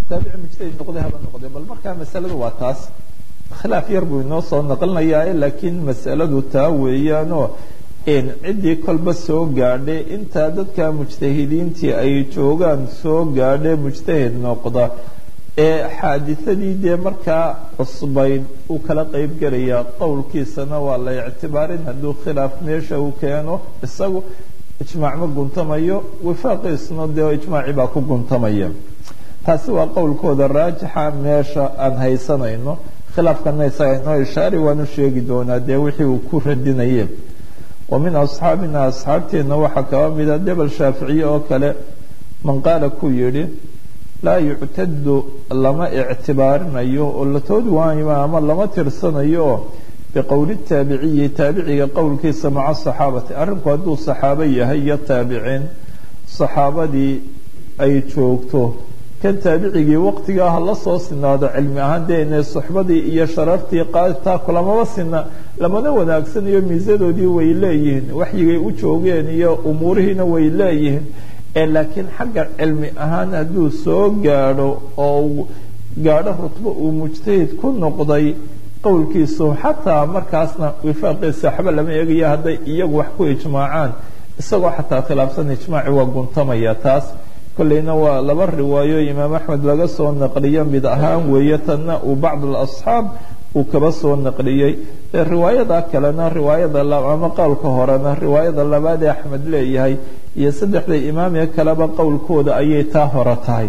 taabici mujtahid noqday haba noqday bal markaa masaladu waa taas khilaaf yar buu inoo soo naqlinayaa laakiin masaladu taa weeyaanoo ciddii kolba soo gaadhay intaa dadka mujtahidiintii ay joogaan soo gaadhay mujtahid noqda ee xaadisadii dee markaa cusbayd uu kala qeyb gelayaa qowlkiisana waa la ictibaarin hadduu khilaaf meesha uu keeno isagu ijmaac ma guntamayo wifaaqiisna dee ijmaacii baa ku guntamaya taasi waa qowlkooda raajixa meesha aan haysanayno khilaafkana isaga inoo ishaari waanu sheegi doonaa dee wixii uu ku radinaye wa min asxaabina asxaabteenna waxaa kaba mida debel shaaficiye oo kale man qaala ku yidhi laa yuctadu lama ictibaarinayo oo la toodi waayo ama lama tirsanayo oo biqowli taabiciyi taabiciga qowlkiisa maca saxaabati arrinku hadduu saxaabo yahay iyo taabiciin saxaabadii ay joogto kan taabicigii waqtigaa ha la soo sinaado cilmi ahaan dee inay suxbadii iyo sharaftii qaadtaa kulamaba sina lamana wanaagsanayo miisadoodii way leeyihiin waxyigay u joogeen iyo umuurihiina way leeyihiin ee laakiin xagga cilmi ahaan hadduu soo gaadho oo gaadho rutbo uu mujtahid ku noqday qowlkiisu xataa markaasna wifaaqiisa waxba lama eegayo hadday iyagu wax ku ijmaacaan isagoo xataa khilaafsan ijmaaci waa guntamaya taas kolleyna waa laba riwaayo imaam axmed laga soo naqliyo mid ahaan weeye tanna uu bacd alasxaab uu kaba soo naqliyey riwaayada kalena riwaayada ama qowlka horena riwaayada labaad ee axmed leeyahay iyo saddexda imaamee kaleba qowlkooda ayay taa hore tahay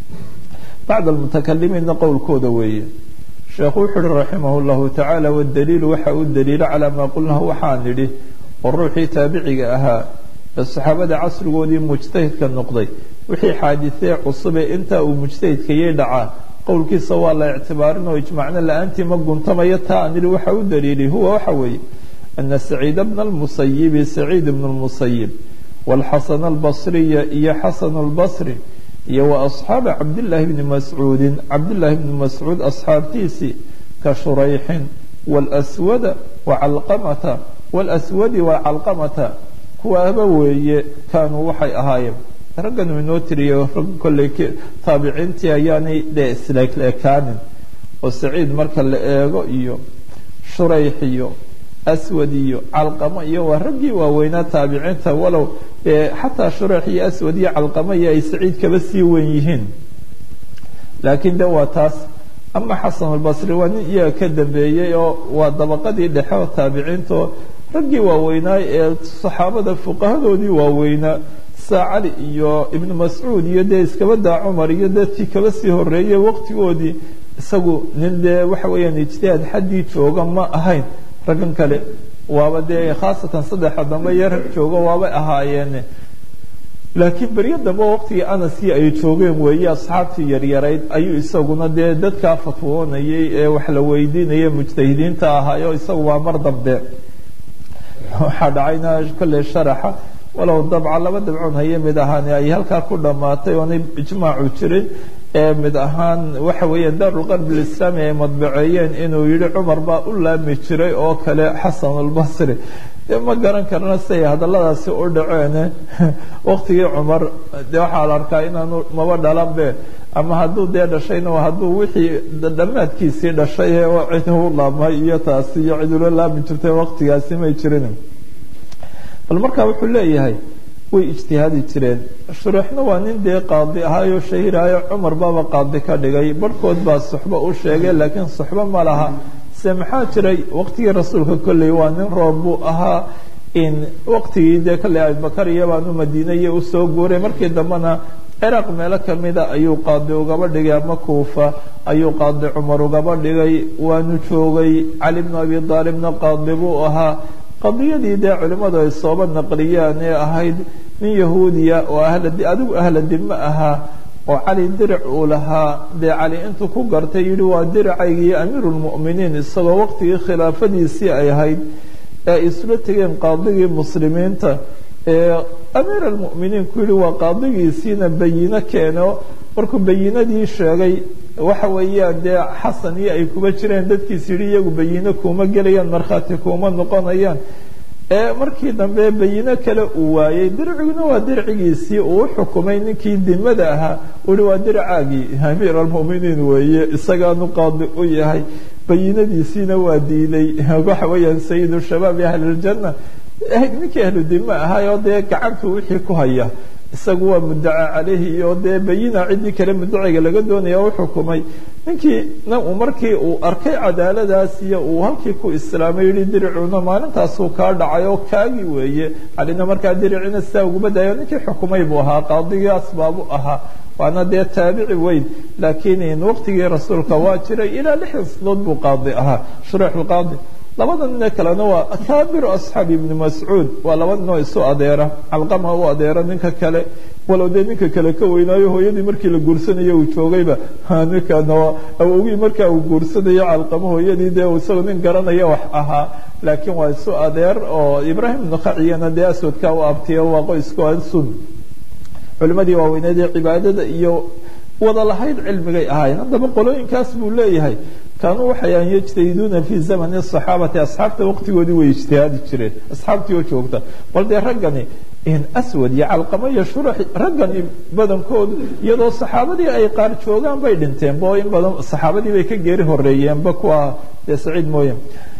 bacd almutakalimiinna qowlkooda weeye sheekhu wuxu uhi raximah llahu tacaala wadaliilu waxa uu daliilo calaa maa qulnahu waxaan nidhi oo ruuxii taabiciga ahaa ee saxaabada casrigoodii mujtahidka noqday wixii xaadisee cusube intaa uu mujtahidkayay dhacaa qowlkiisa waa la ictibaarin oo ijmacno la-aantii ma guntamayo taa aan nidhi waxa u daliilay huwa waxa weeye ana saciida bna almusayibi saciid bna lmusayib wاlxasan albasriya iyo xasan اlbasri iyo wa asxaaba cabdillaahi bni mascuudin cabdillaahi bni mascuud asxaabtiisii ka shurayxin wاlswada wacalqamata wاlswadi wacalqamata kuwaaba weeye kaanuu waxay ahaayeen raggan uu inoo tiriyo rag kolley taabiciintii ayaanay dee isleekaanin oo saciid marka la eego iyo shurayx iyo aswad iyo calqamo iyo waa raggii waaweynaa taabiciinta walow xataa shurayx iyo aswad iyo calqamo iyo ay saciid kaba sii wen yihiin laakiin de waa taas ama xasan albasri waa nin iyaga ka dambeeyey oo waa dabaqadii dhexe oo taabiciintaoo raggii waaweynaa ee saxaabada fuqahadoodii waaweynaa saa cali iyo ibnu mascuud iyo dee iskaba daa cumar iyo dadkii kaba sii horeeyey waqtigoodii isagu nin dee waxa weeyaan ijtihaad xaddii jooga ma ahayn raggan kale waaba dee khaasatan saddexa dambe iyo rag joogo waabay ahaayeen laakiin beryo dambe waqtigii anaskii ay joogeen weeye asxaabtii yaryarayd ayuu isaguna dee dadkaa fatwoonayay ee wax la weydiinaya mujtahidiinta ahaayo isagu waa mar dambe waxaa dhacayna kolley sharaxa walow dabca laba dabcoon haye mid ahaan ay halkaa ku dhammaatay oonay ijmaacu jirin ee mid ahaan waxa weeyaan daarulqarb alislaami ay madbaceeyeen inuu yihi cumar baa u laami jiray oo kale xasan albasri dee ma garan karna siay hadalladaasi u dhaceene waqtigii cumar dee waxaa la arkaa inaanu maba dhalanbe ama hadduu dee dhashayna hadduu wixii dhammaadkiisii dhashay ee cid u laamay iyo taasi iyo cid ula laami jirtay waqtigaasi may jirin bal marka wuxuu leeyahay way ijtihaadi jireen shuruuxna waa nin dee qaadi ahaayo shahiraayo cumar baaba qaadi ka dhigay barhkood baa suxbo u sheegay laakiin suxbo ma laha se maxaa jiray waqtigii rasuulka kolley waa nin roob buu ahaa in waqtigii dee kolley abubakar iyabaanu madiinaye usoo guuray markii dambena ciraaq meelo kamida ayuu qaadi ugaba dhigay ama kuufa ayuu qaadi cumar ugaba dhigay waanu joogay cali bnu abi aalibna qaadi buu ahaa qadiyadii dee culimmadu ay sooba naqliyaan ee ahayd nin yahuudiya oo adigu ahla dime ahaa oo cali diric uu lahaa dee cali intuu ku gartay yihi waa diracaygii amiiru lmu'miniin isagoo waqtigii khilaafadiisii ay ahayd ee ay isula tegeen qaadigii muslimiinta ee amiir almu'miniin ku yihi waa qaadigiisiina bayino keeno markuu bayinadii sheegay waxa weeyaan dee xasan iyo ay kuba jireen dadkiis yihi iyagu bayino kuuma gelayaan markhaati kuuma noqonayaan ee markii dambe bayino kale uu waayey dirciguna waa dircigiisii uu u xukumay ninkii dimada ahaa uhi waa dircaagii amiir almuminiin weeye isagaanu qaadi u yahay bayinadiisiina waa diiday waxa weeyaan sayidu shabaabi ahliljana ninkii ahlu dima ahaayoo dee gacantu wixii ku haya isagu waa mudaca caleyhi iyo dee bayina ciddii kale mudaciga laga doonaya u xukumay ninkii markii uu arkay cadaaladaas iyo uu halkii ku islaamay yihi diricuna maalintaasuu kaa dhacay oo kaagii weeye calina markaa diricina sidaa uguma dayo ninkii xukumay buu ahaa qaadigii asbaabu ahaa waana dee taabici weyn laakiin waqtigii rasuulka waa jiray ilaa lixdan sanadood buu qaadi ahaa shuruux lqaadi labada nin kalena waa akaabiru asxaabi ibni mascuud waa laba ninoo isu adeera calqama u adeera ninka kale walow dee ninka kale ka weynaayo hooyadii markii la guursanayo uu joogayba ninkana awogii markaa uu guursanayo calqamo hooyadii dee isagoo nin garanaya wax ahaa laakiin waa isu adeer oo ibraahim nukhaciyana dee aswadka u abtiyo waa qoysku sun culimadii waaweyneed ee cibaadada iyo wada lahayd cilmigay ahaayeen haddaba qolooyinkaas buu leeyahay kaanuu waxay yajtahiduuna fii zamani saxaabati asxaabta waqtigoodii way ijtihaadi jireen asxaabtii oo joogta bal dee raggani aswad iyo calqamo iyo shurax raggani badankoodu iyadoo saxaabadii ay qaar joogaan bay dhinteenba oo in badan saxaabadii bay ka geeri horeeyeenba kuwa dee saciid mooye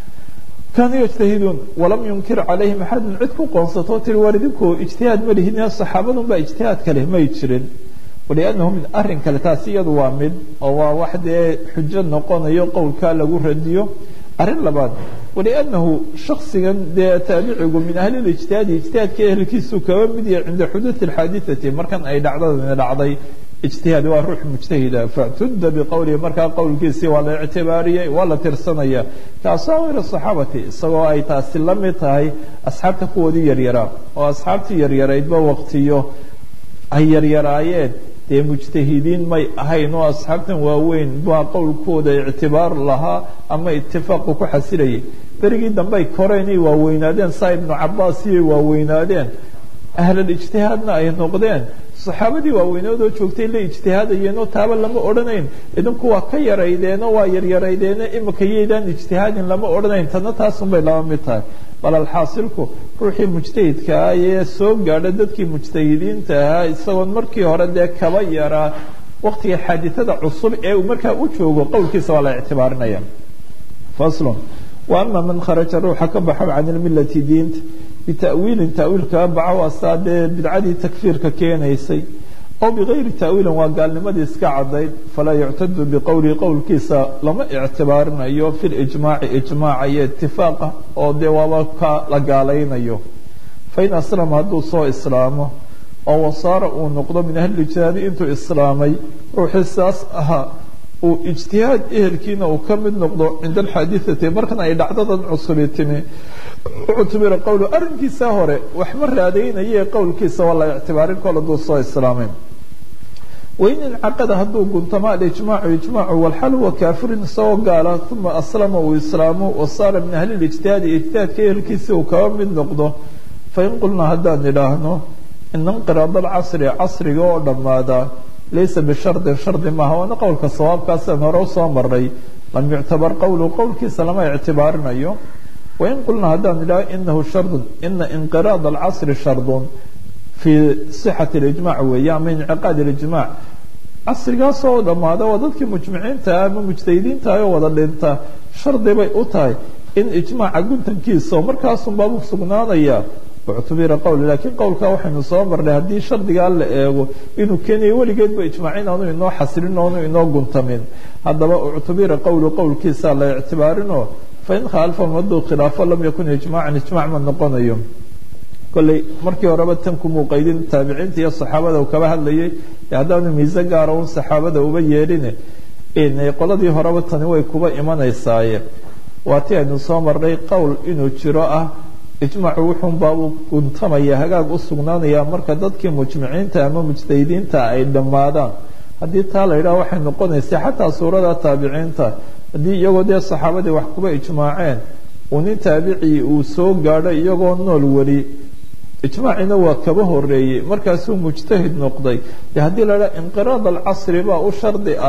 kaanuu yajtahiduun walam yunkir calayhim axadun cid ku qoonsatoo tiri war idinku ijtihaad ma lihin saxaabadunbaa ijtihaad kale may jirin waliannahu min arrin kale taasi iyadu waa mid oo waa wax dee xujo noqonayo qowlkaa lagu radiyo arrin labaad waliannahu shaksigan dee taabicigu min ahlilijtihaadi ijtihaadka ehelkiisu kaba mid yahay cinda xuduudi alxaadithati markan ay dhacdadani dhacday ijtihaad waa ruux mujtahida factudda biqowlihi markaa qowlkiisii waa la ictibaariyey waa la tirsanaya kaasawir saxaabati isagoo ay taasi la mid tahay asxaabta kuwoodii yaryaraa oo asxaabtii yaryaraydba waqtiyo ay yaryaraayeen dee mujtahidiin may ahayn oo asxaabtan waaweyn baa qowlkooda ictibaar lahaa ama itifaaqu ku xasilayay berigii dambe ay koreenay waaweynaadeen saa ibnu cabaas iyay waaweynaadeen ahlulijtihaadna ay noqdeen saxaabadii waaweynoodoo joogtay la ijtihaadayeenoo taaba lama odhanayn idinku waa ka yaraydeeno waa yaryaraydeeno imika yaydaan ijtihaadin lama odhanayn tana taasunbay laba mid tahay bal alxaasilku ruuxii mujtahidka ah ee soo gaadha dadkii mujtahidiinta ahaa isagoon markii hore dee kaba yaraa waqtiga xaadithada cusub ee uu markaa u joogo qowlkiisa waa la ictibaarinaya faslun wa ama man kharaja ruuxa ka baxo can ilmilati diinta bita'wiilin ta'wiil kaga baxo asaa dee bidcadii takfiirka keenaysay oo bigayri ta'wiilin waa gaalnimadii iska cadayd falaa yuctadu biqowlihi qowlkiisa lama ictibaarinayo fi lijmaaci ijmaaca iyo itifaaqa oo dee waaba ka la gaalaynayo fain aslama hadduu soo islaamo oo wasaara uu noqdo min ahlilijtihaadi intuu islaamay ruuxii saas ahaa uu ijtihaad ehelkiina uu ka mid noqdo cinda alxaadithati markan ay dhacdadan cusubi timi uctubira qowlu arrinkiisa hore wax ma raadaynaye qowlkiisa waa la ictibaarin kol hadduu soo islaamay wain incaqada hadduu guntamo alijmaacu ijmaacu walxal huwa kaafirin isagoo gaala uma aslama uu islaamo wasaara min ahli lijtihaadi ijtihaadka ehelkiisi uu kaba mid noqdo fain qulnaa haddaan idhaahno ina inqiraad alcasri casriga oo dhammaada laysa bishardin shardi maaha waana qowlka sawaabkaasaan hore usoo maray lam yuctabar qowlu qowlkiisa lama ictibaarinayo wain qulnaa haddaan idhaho inahu shardun ina inqiraad alcasri shardun fii sixati اlijmac weeye ama inciqaad اlijmac casrigaasoo dhammaada waa dadkii mujmiciinta ama mujtahidiinta oo wada dhinta shardi bay u tahay in ijmaaca guntankiisa oo markaasun baabu sugnaanaya uctubira qowl laakiin qowlkaa waxaynu soo marnay haddii shardigaa la eego inuu keenayo weligeedba ijmaacin aanu inoo xasilin oonu inoo guntamin haddaba uctubira qowlu qowlkiisa la ictibaarinoo fain khaalafahum hadduu khilaafo lam yakun ijmaacan ijmac ma noqonayo kolley markii horeba tan kumuu qaydin taabiciinta iyo saxaabada uu kaba hadlayay haddaanu miise gaara un saxaabada uba yeedhine qoladii horeba tani way kuba imanaysaaye waa ti aynu soo marnay qowl inuu jiro ah ijmaacu wuxuunbaa uu guntamaya hagaag u sugnaanaya marka dadkii mujmiciinta ama mujtahidiinta ay dhammaadaan haddii taa la yidhaha waxay noqonaysa xataa suurada taabiciinta haddii iyagoo dee saxaabadii wax kuba ijmaaceen uu nin taabicii uu soo gaadho iyagoo nool weli ijmaacina waa kaba horeeyey markaasuu mujtahid noqday de haddii la dhaha inqiraad alcasri baa u shardi ah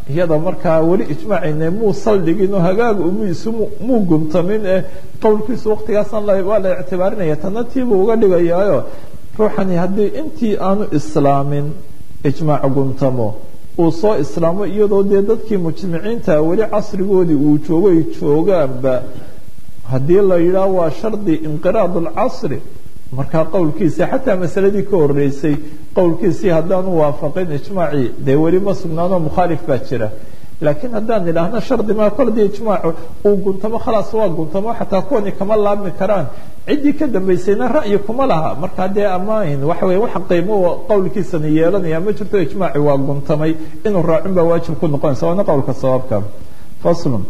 iyada markaa weli ijmaacine muu saldhigin oo hagaaga umiisu muu guntamin ee qowlkiisu waqtigaasna waa la ictibaarinaya tana tiibuu uga dhigayaayo ruuxani haddii intii aanu islaamin ijmaac guntamo uu soo islaamo iyadoo dee dadkii mujtamaciinta weli casrigoodii uu joogo ay joogaanba haddii la yidhaah waa shardi inqiraad alcasri markaa qowlkiisii xataa masaladii ka horeysay qowlkiisii haddaanu waafaqin ijmaacii dee weli ma sugnaanoo mukhaalif baa jira laakiin haddaan idhaahno shardi maa kol dii ijmaacu uu guntamo khalaas waa guntamo xataa kuwani kama laabmi karaan ciddii ka dambaysayna ra'yi kuma laha markaa dee amaahin waxa weye wax qiimo qowlkiisani yeelanaya ma jirto ijmaaci waa guntamay inuu raacin baa waajib ku noqonaysa waana qowlka sababka faslun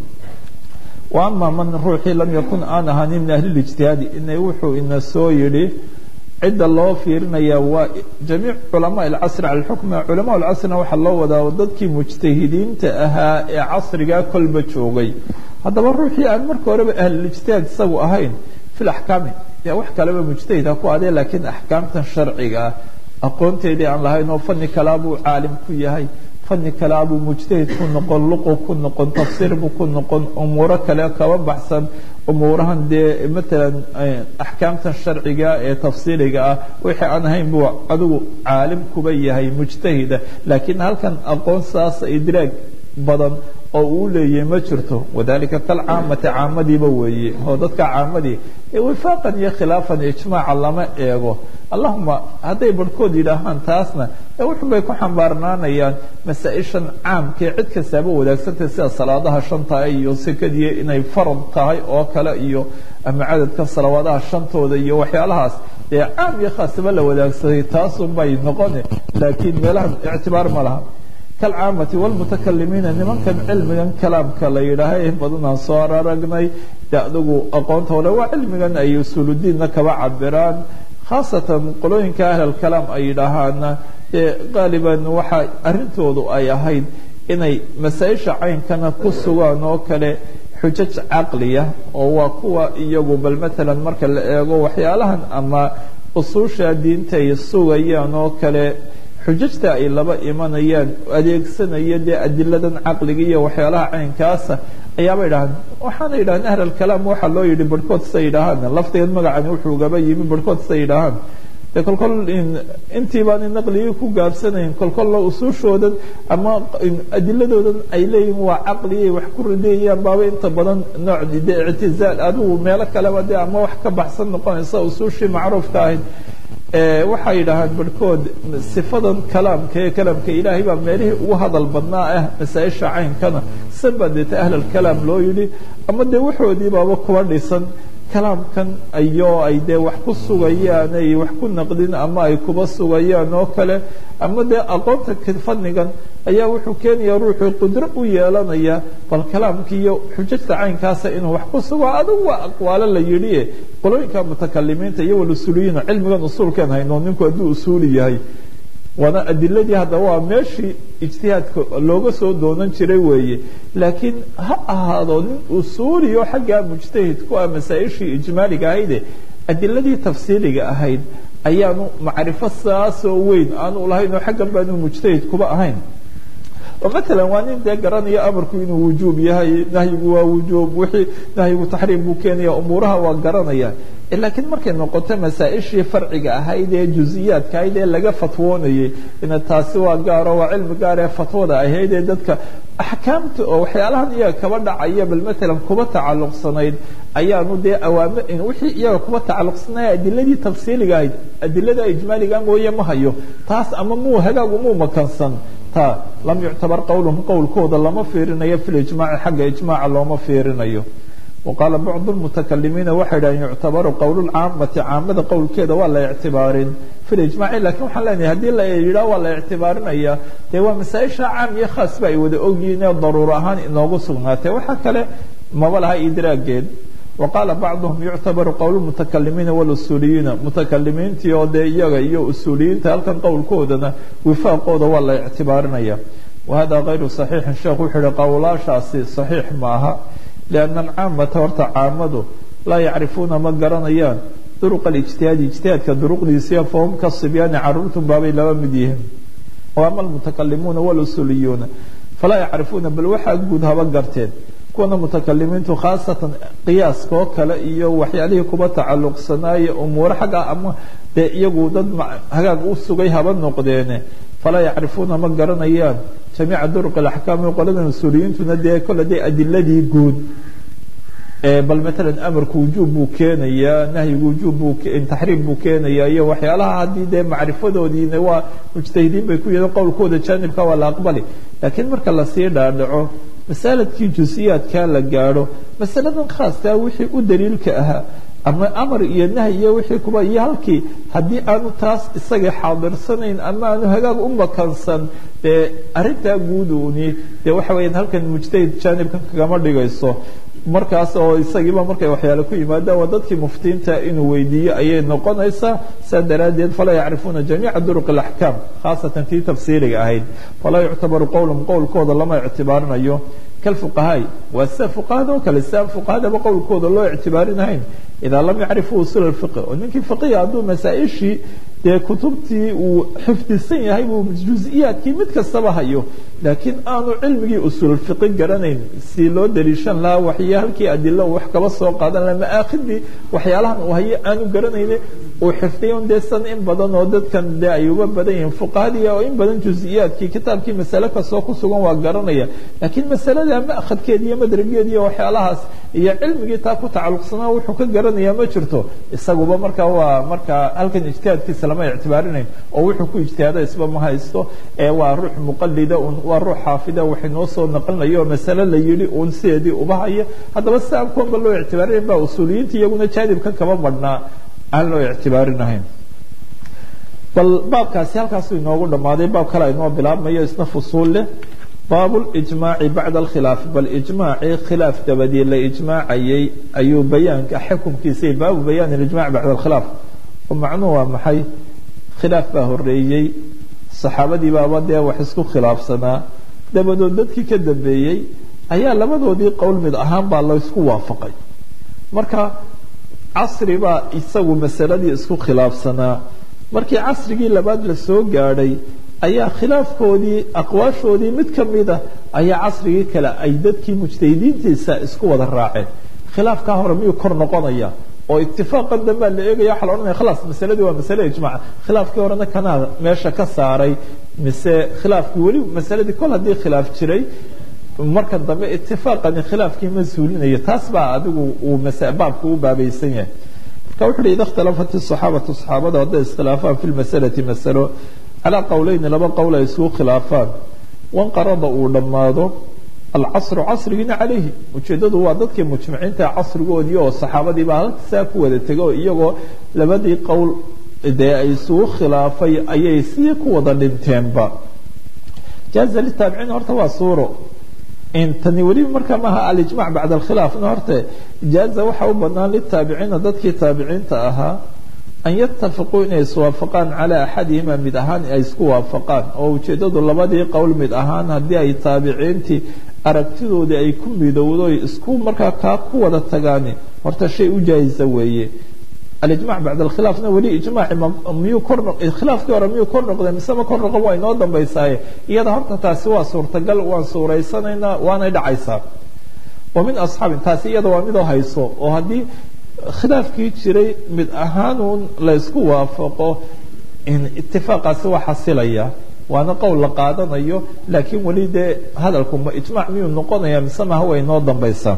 wa ama man ruuxii lam yakun aan ahaanin min ahli lijtihaadi ina wuxuu ina soo yidhi cidda loo fiirinaya waa jamiic culamaa alcasri cala lxukmi culamaa alcasrina waxaa loo wadaa dadkii mujtahidiinta ahaa ee casrigaa kolba joogay haddaba ruuxii aan marka horeba ahlilijtihaad isagu ahayn fi laxkaami dee wax kaleba mujtahid ha ku adee laakiin axkaamtan sharciga ah aqoonteedii aan lahayn oo fani kalaa buu caalim ku yahay fani kalea buu mujtahid ku noqon luqu ku noqon tafsiir buu ku noqon umuuro kale kaba baxsan umuurahan dee matalan axkaamtan sharciga ee tafsiiliga ah wixii aan ahayn buu adigu caalim kuba yahay mujtahida laakiin halkan aqoon saasa idraag badan oo uu leeyahay ma jirto wadalika kalcaamati caamadiiba weeye oo dadka caamadii wifaaqan iyo khilaafan ijmaaca lama eego allahuma hadday barhkood yidhaahaan taasna wuxun bay ku xambaarnaanayaan masaa-ishan caamkee cid kastaaba wadaagsantahay sida salaadaha shanta iyo sekadii inay farad tahay oo kale iyo ama cadadka salawaadaha shantooda iyo waxyaalahaas dee caam iyo khaasaba la wadaagsaday taasun bay noqone laakiin meelahan ictibaar ma laha kalcaamati wlmutakalimiina nimankan cilmigan kalaamka la yidhaaha in badanaan soo aragnay de adigu aqoonta hore waa cilmigan ay usuuludiinna kaba cabiraan khaasatan qolooyinka ahlalkalaam ay yidhaahaana dee qaaliban waxa arrintoodu ay ahayd inay masaa-isha caynkana ku sugaan oo kale xujaj caqliya oo waa kuwa iyagu bal matalan marka la eego waxyaalahan ama usuusha diinta ay sugayaan oo kale xujajta ay laba imanayaan adeegsanaya dee adiladan caqliga iyo waxyaalaha caynkaasa ayaaba yidhahaan waxaana yidhahaan ahl alkalaam waxaa loo yidhi barhkood siday yidhaahaan lafteed magacani wuxuu gaba yimi barhkood siday yidhaahaan de kolkol intii baan naqligii ku gaabsanayn kolkolla usuushoodan ama adiladoodan ay leeyihin waa caqligay wax ku ridayayaan baaba inta badan nooc de ictizaal adigu meelo kaleba de ama wax ka baxsan noqonaysa usuushii macruufka ahayd waxay yidhaahaan barhkood sifadan kalaamka ee kalaamka ilaahay baa meelihii ugu hadal badnaa ah masaa-isha caynkana sanba deeta ahlalkalaam loo yidhi ama dee waxoodii baaba kuba dhisan kalaamkan ayoo ay dee wax ku sugayaan ay wax ku naqdin ama ay kuba sugayaan oo kale ama dee aqoonta fadnigan ayaa wuxuu keenaya ruuxuu qudro u yeelanaya bal kalaamka iyo xujajta caynkaasa inuu wax ku sugo adigu waa aqwaalo la yidhi qolooyinka mutakalimiinta iyo walusuuliyiina cilmigan usuulkeen hayno ninku hadduu usuuli yahay waana adiladii haddaba waa meeshii ijtihaadka looga soo doonan jiray weeye laakiin ha ahaado nin usuuliyo xaggaa mujtahid ku ah masaa-ishii ijmaaliga ahayde adiladii tafsiiliga ahayd ayaanu macrifo saasoo weyn aanu lahayn oo xaggan baanu mujtahid kuba ahayn oo matalan waa nin dee garanaya amarku inuu wujuub yahay nahyigu waa wujuub wixii nahyigu taxriim buu keenaya umuuraha waa garanaya laakiin markay noqoto masaa-ishii farciga ahayd ee juziyaadka ahayd ee laga fatwoonayay ina taasi waa gaaro waa cilmi gaar ee fatwada ahayd ee dadka axkaamta oo waxyaalahan iyaga kaba dhacaya bal matalan kuba tacalluqsanayd ayaanu dee awaami wixii iyaga kuba tacalluqsanaya adiladii tafsiiliga ahayd adilada ijmaaliga mooye ma hayo taas ama muu hagaagu muu makansan ta lam yuctabar qowluhum qowlkooda lama fiirinayo fi lijmaaci xagga ijmaaca looma fiirinayo waqaala bacdu lmutakalimiina waxay dhahen yuctabaru qowlulcaamati caamada qowlkeeda waa la ictibaarin fi lijmaaci lakin waxaan leenahay haddii la yidhaah waa la ictibaarinaya dee waa masaa-isha caam iyo khaasba ay wada ogyihiin ee daruuro ahaan inoogu sugnaatay waxaa kale maba laha idraageed waqaala bacduhum yuctabaru qowl mutakalimiina walusuuliyiina mutakalimiintii oo dee iyaga iyo usuuliyiinta halkan qowlkoodana wifaaqooda waa la ictibaarinaya wahada kayru saxiixin sheekh wuxuu yihi qowlaashaasi saxiix maaha lianna alcaamata horta caamadu laa yacrifuuna ma garanayaan duruqa alijtihaadi ijtihaadka duruqdiisiya fahum ka sibyaani caruurtun baabay laba mid yihiin ama almutakalimuuna walusuuliyuuna falaa yacrifuuna bal waxaa guud haba garteen kuwana mutakalimiintu khaasatan qiyaaska oo kale iyo waxyaalihii kuba tacalluqsanaaye umuuro xagga ama dee iyagu dad hagaag u sugay haba noqdeene falaa yacrifuuna ma garanayaan jamiica duruq alaxkaami qolada mas-uuliyiintuna dee kole dee adiladii guud bal matalan amarku wujuub buu keenayaa nahyigu wujuub buu taxriim buu keenayaa iyo waxyaalaha haddii dee macrifadoodiina waa mujtahidiin bay ku yihiin qowlkooda jaanibka waa la aqbali laakiin marka lasii dhaadhaco masaaladkii jusiyaadkaa la gaadho masaladan khaaskaa wixii u daliilka ahaa ama amar iyo nahy iyo wixii kuba iyo halkii haddii aanu taas isaga xaadirsanayn ama aanu hagaag u makansan dee arrintaa guuduni dee waxa weeyaan halkan mujtahid jaanibkan kagama dhigayso markaas oo isagiiba markay waxyaale ku yimaadaan waa dadkii muftiinta inuu weydiiyo ayay noqonaysaa saa daraaddeed falaa yacrifuuna jamiica duruq alaxkaam khaasatan tii tafsiiriga ahayd falaa yuctabaru qowlum qowlkooda lama ictibaarinayo kalfuqahaai waa sida fuqahada oo kale siaan fuqahadaba qowlkooda loo ictibaarinahayn idaa lam yacrifuu usul fiqi oo ninkii fiqiga hadduu masaa-ishii dee kutubtii uu xifdisan yahay buu juziyaadkii mid kastaba hayo laakiin aanu cilmigii usul fiqi garanayn si loo daliishan lahaa waxyo halkii adilo wax kaba soo qaadan laha maaakidii waxyaalahan uu hayo aanu garanayne uu xifdiyon dee san in badan oo dadkan dee ay uga badan yihiin fuqahadii oo in badan juziyaadkii kitaabkii masale kastoo ku sugan waa garanaya laakiin masalada maakadkeedi iyo madrageedi iyo waxyaalahaas iyo cilmigii taa ku tacalluqsanaa wuxuu ka garanaya ma jirto isaguba marka waa marka halkan ijtihaadkiisa lama ictibaarinayn oo wuxuu ku ijtihaada isba ma haysto ee waa ruux muqalida un waa ruux xaafida waxay noo soo naqlinayo oo masale la yidhi uun sideedii uba haya haddaba si aan kuwanba loo ictibaarinayn baa usuuliyiinta iyaguna jaanibkan kaba badhnaa aan loo ictibaarinahayn bal baabkaasi halkaasuu inoogu dhammaaday baab kale aynoo bilaabmayo isna fusuul leh baab lijmaaci bacda alkhilaafi bal ijmaacii khilaaf dabadii la ijmaacayay ayuu bayaanka xukumkiisay baabu bayaan ijmac bacda alkhilaaf oo macnuhu waa maxay khilaaf baa horeeyey saxaabadii baaba dee wax isku khilaafsanaa dabadood dadkii ka dambeeyey ayaa labadoodii qowl mid ahaan baa laysku waafaqay marka casri baa isagu masaladii isku khilaafsanaa markii casrigii labaad la soo gaadhay ayaa khilaafkoodii aqwaashoodii mid ka mida ayaa casrigii kale ay dadkii mujtahidiintiisa isku wada raaceen khilaafkaa hore miyuu kor noqonaya oo itifaaqan dambaa la eegaya waxa la odhanaya khalaas masaladii waa masale ijmac khilaafkii horena kanaa meesha ka saaray mise khilaafkii weli masaladii kol haddii khilaaf jiray markan dambe itifaaqani khilaafkii ma suulinayo taas baa adigu uu baabku u baabaysan yahay marka wuxu uhi ida ikhtalafat الصaxaabatu صaxaabada hadday iskhilaafaan fi lmasalati masalo calaa qowleyni laba qowl ay isugu khilaafaan wanqarada uu dhammaado alcasru casrigiina calayhi ujeeddadu waa dadkii mujmiciinta casrigoodii oo saxaabadiibaa halkasaa ku wada tego iyagoo labadii qowl dee ay isugu khilaafay ayay sidii ku wada dhinteenba jaaza litaabiciin horta waa suuro tani weliba marka maaha alijmac bacda alkhilaafna horte jaaza waxa u banaan litaabiciina dadkii taabiciinta ahaa an yatafiquu inay iswaafaqaan calaa axadihima mid ahaan ay isku waafaqaan oo ujeeddadu labadii qowl mid ahaan haddii ay taabiciintii aragtidoodii ay ku midowdo isku markaa kaa ku wada tagaani horta shay u jaayisa weeye alijmac bacda alkhilaafna weli ijmaaci miyuu kor khilaafkii hore miyuu kor noqday mise ma kor noqon waa inoo dambaysaaye iyada horta taasi waa suurtagal waan suuraysanaynaa waanay dhacaysaa wa min asxaabin taasi iyada waa midoo hayso oo haddii khilaafkii jiray mid ahaanuun laysku waafaqo itifaaqaasi waa xasilaya waana qowl la qaadanayo laakiin weli dee hadalku ma ijmac miyuu noqonaya mise maha way inoo dambaysaa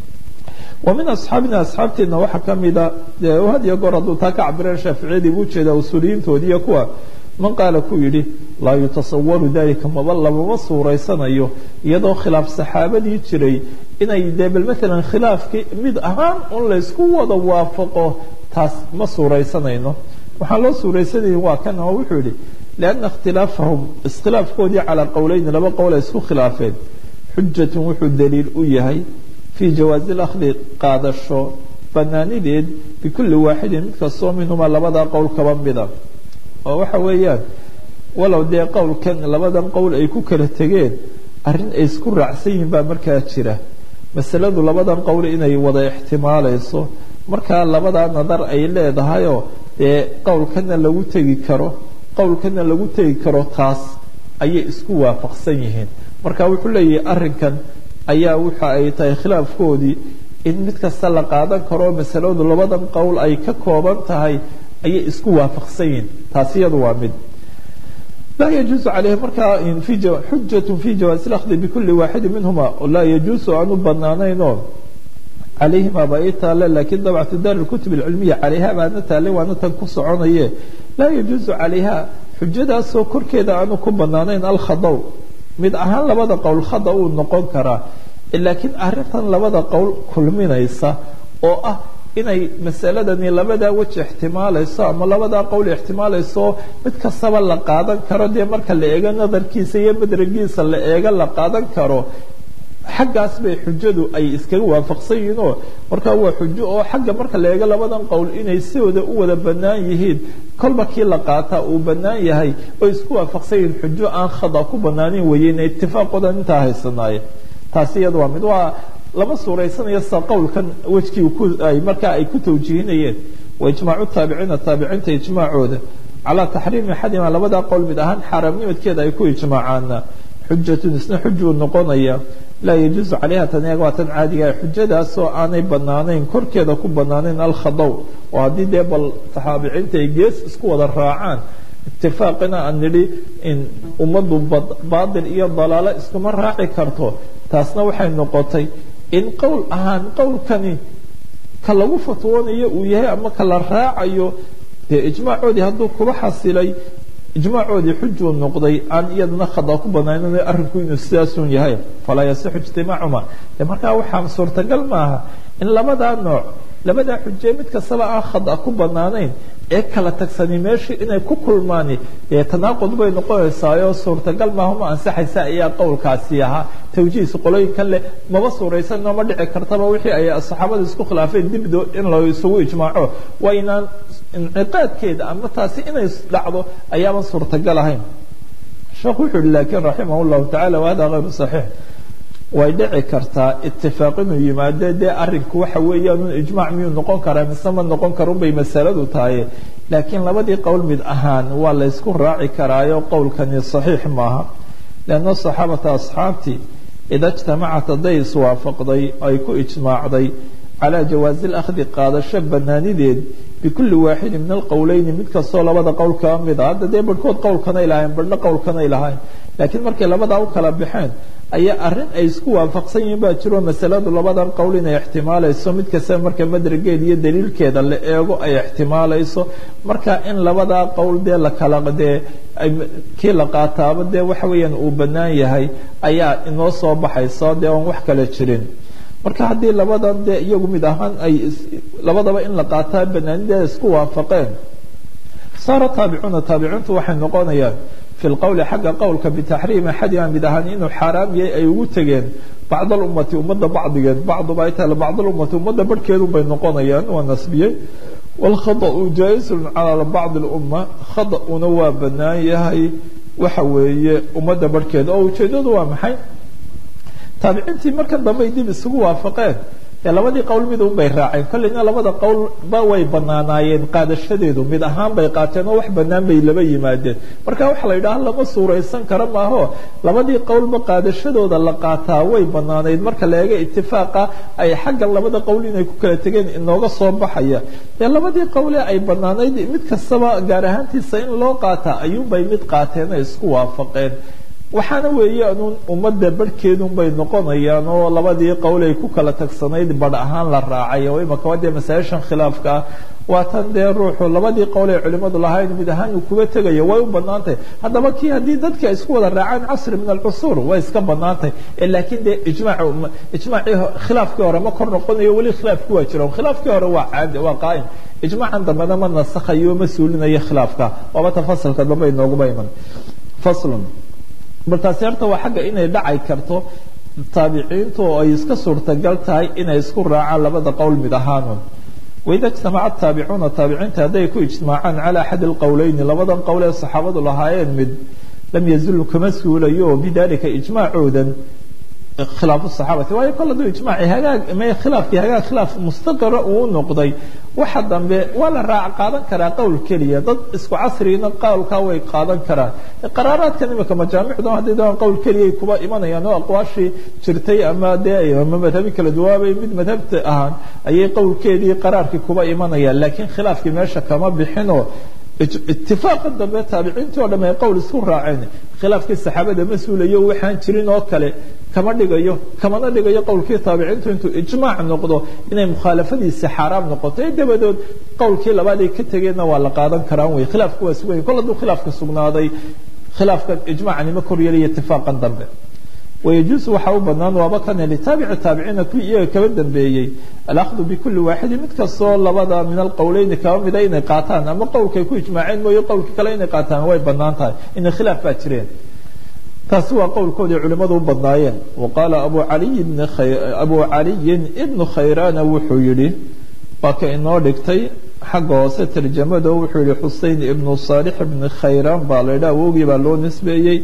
wa min asxaabina asxaabteedna waxaa ka mida dee had iyo goor hadduu taa ka cabireen shaaficiyadii buu jeedaa usuuliyiintoodii iyo kuwa man qaala ku yidhi laa yutasawaru dalika maba lamama suuraysanayo iyadoo khilaaf saxaabadii jiray inay dee bal maalan khilaafkii mid ahaan un laysku wada waafaqo taas ma suuraysanayno waxaan loo suuraysanayay waa kan oo wuxuu yidhi lianna ikhtilaafahum iskhilaafkoodii calaa qowleyni laba qowl ay isku khilaafeen xujatun wuxuu daliil u yahay fii jawaazi اlakhdi qaadasho banaanideed bikulli waaxidin mid kastoo minhuma labadaa qowl kaba mida oo waxa weeyaan walow dee qowlkan labadan qowl ay ku kala tegeen arrin ay isku raacsan yihiin baa markaa jira masaladu labadan qowl inay wada ixtimaalayso markaa labadaa nadar ay leedahayoo dee qowlkana lagu tegi karo qowlkana lagu tegi karo taas ayay isku waafaqsan yihiin marka wuxuu leeyahay arrinkan ayaa waxa ay tahay khilaafkoodii in mid kasta la qaadan karo masaladu labadan qowl ay ka kooban tahay ayay isku waafaqsan yihin taasi iyadu waa mid laa yajuusu caleyhi markaa xujatu fi jawaasi lakhdi bikuli waaxidi minhuma laa yajuusu aan u banaanaynoo calayhima baa ii taale laakiin dabcatu daar lkutub alcilmiya calayha baana taale waana tan ku soconaye laa yajuusu calayha xujadaasoo korkeeda aanu ku banaanayn alkhadaw mid ahaan labada qowl khada uu noqon karaa laakiin arrintan labada qowl kulminaysa oo ah inay masaladani labadaa weji ixtimaalayso ama labadaa qowl ixtimaalayso mid kastaba la qaadan karo dee marka la eego nadarkiisa iyo madragiisa la eego la qaadan karo xaggaas bay xujadu ay iskaga waafaqsan yihiin oo markaa waa xujo oo xagga marka la eego labadan qowl inay sidooda u wada bannaan yihiin kolba kii la qaataa uu bannaan yahay oo isku waafaqsan yihiin xujo aan khada ku bannaanin weyeyna itifaaqoodan intaa haysanaaye taasi iyada waa mid waa lama suuraysanayo sa qowlkan wejkii ay markaa ay ku tawjiihinayeen wa ijmaacu taabiciina taabiciinta ijmaacooda calaa taxriimi axadima labadaa qowl mid ahaan xaaraamnimadkeeda ay ku ijmaacaana xujatun isna xujuu noqonaya laa yajuusu calayha tan waa tan caadiga xujadaasoo aanay banaanayn korkeeda ku banaanayn alkhadaw oo haddii dee bal taxaabiciinta ay gees isku wada raacaan itifaaqina aan nidhi in ummaddu baatil iyo dalaalo iskuma raaci karto taasna waxay noqotay in qowl ahaan qowlkani ka lagu fatwoonayo uu yahay ama ka la raacayo dee ijmaacoodii hadduu kuba xasilay ijmaacoodii xujuu noqday aan iyadana khada ku banaanin arrinku inuu sidaasun yahay falaa yasixu ijtimaacuma de markaa waxaa suurtagal maaha in labadaa nooc labadaa xuje mid kastaba aan khada ku banaanayn ee kala tagsani meeshii inay ku kulmaani dee tanaaqud bay noqonaysaayo suurtagal maaha ma ansaxaysa ayaa qowlkaasi ahaa tawjiihis qolooyinkan leh maba suuraysan nooma dhici kartaba wixii ay saxaabada isku khilaafeen dibdo in la isugu ijmaaco waa inaan inciqaadkeeda ama taasi inay dhacdo ayaaban suurtagal ahayn sheekhu wuxuu yihi laakiin raximah llahu tacala wahada hayru saxiix way dhici kartaa itifaaq inuu yimaado dee arinku waxa weeyaan ijmaac miyuu noqon karaa mise ma noqon karun bay masaladu tahay laakiin labadii qowl mid ahaan waa la ysku raaci karaayo qowlkani saxiix maaha leanna saxaabata asxaabtii ida ijtamacat hadday iswaafaqday ay ku ijmaacday calaa jawaazi lakhdi qaadasho banaanideed bikulli waaxidin min alqowleyni mid kastoo labada qowl kaa mid a hadda dee barhkood qowlkanay lahayn barhna qowlkanay lahayn laakiin markay labadaa u kala baxeen ayaa arrin ay isku waafaqsan yihiin baa jiro masaladu labadan qowl inay ixtimaalayso mid kasta marka madrageed iyo daliilkeeda la eego ay ixtimaalayso marka in labadaa qowl dee la kala dee kii la qaataaba dee waxa weeyaan uu bannaan yahay ayaa inoo soo baxayso dee oon wax kale jirin marka haddii labadan dee iyagu mid ahaan ay labadaba in la qaataa banaanideeda isku waafaqeen saara taabicuuna taabiciintu waxay noqonayaan fi lqowli xagga qowlka bitaxriimi axadima mid ahaan inuu xaaraam yahay ay ugu tegeen bacd alummati ummadda bacdigeed bacduba ay tahay bacd alummati ummadda barhkeedun bay noqonayaan waa nasbiyey waalkhada'u jaa-isun calaa bacdi lumma khada-una waa bannaan yahay waxa weeye ummadda barhkeeda oo ujeeddadu waa maxay taabiciintii markan dambe ay dib isugu waafaqeen ee labadii qowl mid un bay raaceen kolleyna labada qowlba way banaanaayeen qaadashadeedu mid ahaan bay qaateen oo wax bannaan bay laba yimaadeen marka waxa la yidhaha lama suuraysan karo maaho labadii qowlba qaadashadooda la qaataa way bannaanayd marka la eega itifaaqa ay xagga labada qowl inay ku kala tegeen inooga soo baxaya dee labadii qowle ay bannaanayd mid kastaba gaar ahaantiisa in loo qaataa ayuunbay mid qaateen ay isku waafaqeen waxaana weeye anuun ummadda barhkeedun bay noqonayaan oo labadii qowl ay ku kala tagsanayd badh ahaan la raacay oo imaka waa dee masaa-ishan khilaafka ah waa tan dee ruuxu labadii qowl ay culimmadu lahayn mid ahaan uu kuga tegayo way u bannaantahay haddaba kii haddii dadka isku wada raacaan casri min alcusuur way iska bannaantahay laakiin dee ijmaac ijmaacii khilaafkii hore ma kor noqonayo weli khilaafki waa jira khilaafkii hore waa caadi waa qaa'im ijmaacan dambena ma nasakhayo ma suulinayo khilaafka waaba ta fasalka dambe inooguba iman faslun markaasi horta waa xagga inay dhacay karto taabiciintu oo ay iska suurtagal tahay inay isku raacaan labada qowl mid ahaanun waida ijtamaca taabicuuna taabiciinta hadday ku ijtimaacaan cala axadi alqowleyni labadan qowl ee saxaabadu lahaayeen mid lam yazulu kama suulayo oo bidalika ijmaacoodan khilaafu saxaabati waayo kol hadduu ijmaaci hagaag may khilaafkii hagaag khilaaf mustaqira uu noqday waxa dambe waa la raac qaadan karaa qowl keliya dad isku casrigina qowlkaa way qaadan karaan qaraaraadkan imika majaamicdu haddii daan qowl keliyay kuba imanayaan oo aqwaashii jirtay ama dee ama madhabi kala duwaabay mid madhabta ahaan ayay qowlkeedii qaraarkii kuba imanayaan laakiin khilaafkii meesha kama bixinoo itifaaqa dambe taabiciintii o dham ay qowl isku raaceen khilaafkii saxaabada ma suulayo waxaan jirin oo kale kama dhigayo kamana dhigayo qowlkii taabiciintu intuu ijmaac noqdo inay mukhaalafadiisi xaaraam noqoto ee dabadood qowlkii labaad ay ka tegeenna waa la qaadan karaan wey khilaafku waa sugan kol hadduu khilaafka sugnaaday khilaafkan ijmaacani ma koryeelaya itifaaqan dambe ويجuز waxa u banaan waaba kane لتaaبici taabiciina kuwii iyaga kaba dambeeyey alأkhذ bkuli waaxidi mid kastoo labada min alqowleyni kaba mida inay qaataan ama qowlkay ku ijmaaceen mooye qowlka kale inay qaataan way banaan tahay ina khilaaf baa jireen taasi waa qowlkoodii culimadu u badnaayeen وaqaala abu عaliyi بن khayrana wuxuu yihi waa ka inoo dhigtay xagga hoose tarjamado wuxuu yihi xusein ibnu صaalح بn khayraan baa la ydha awogii baa loo nisbeeyey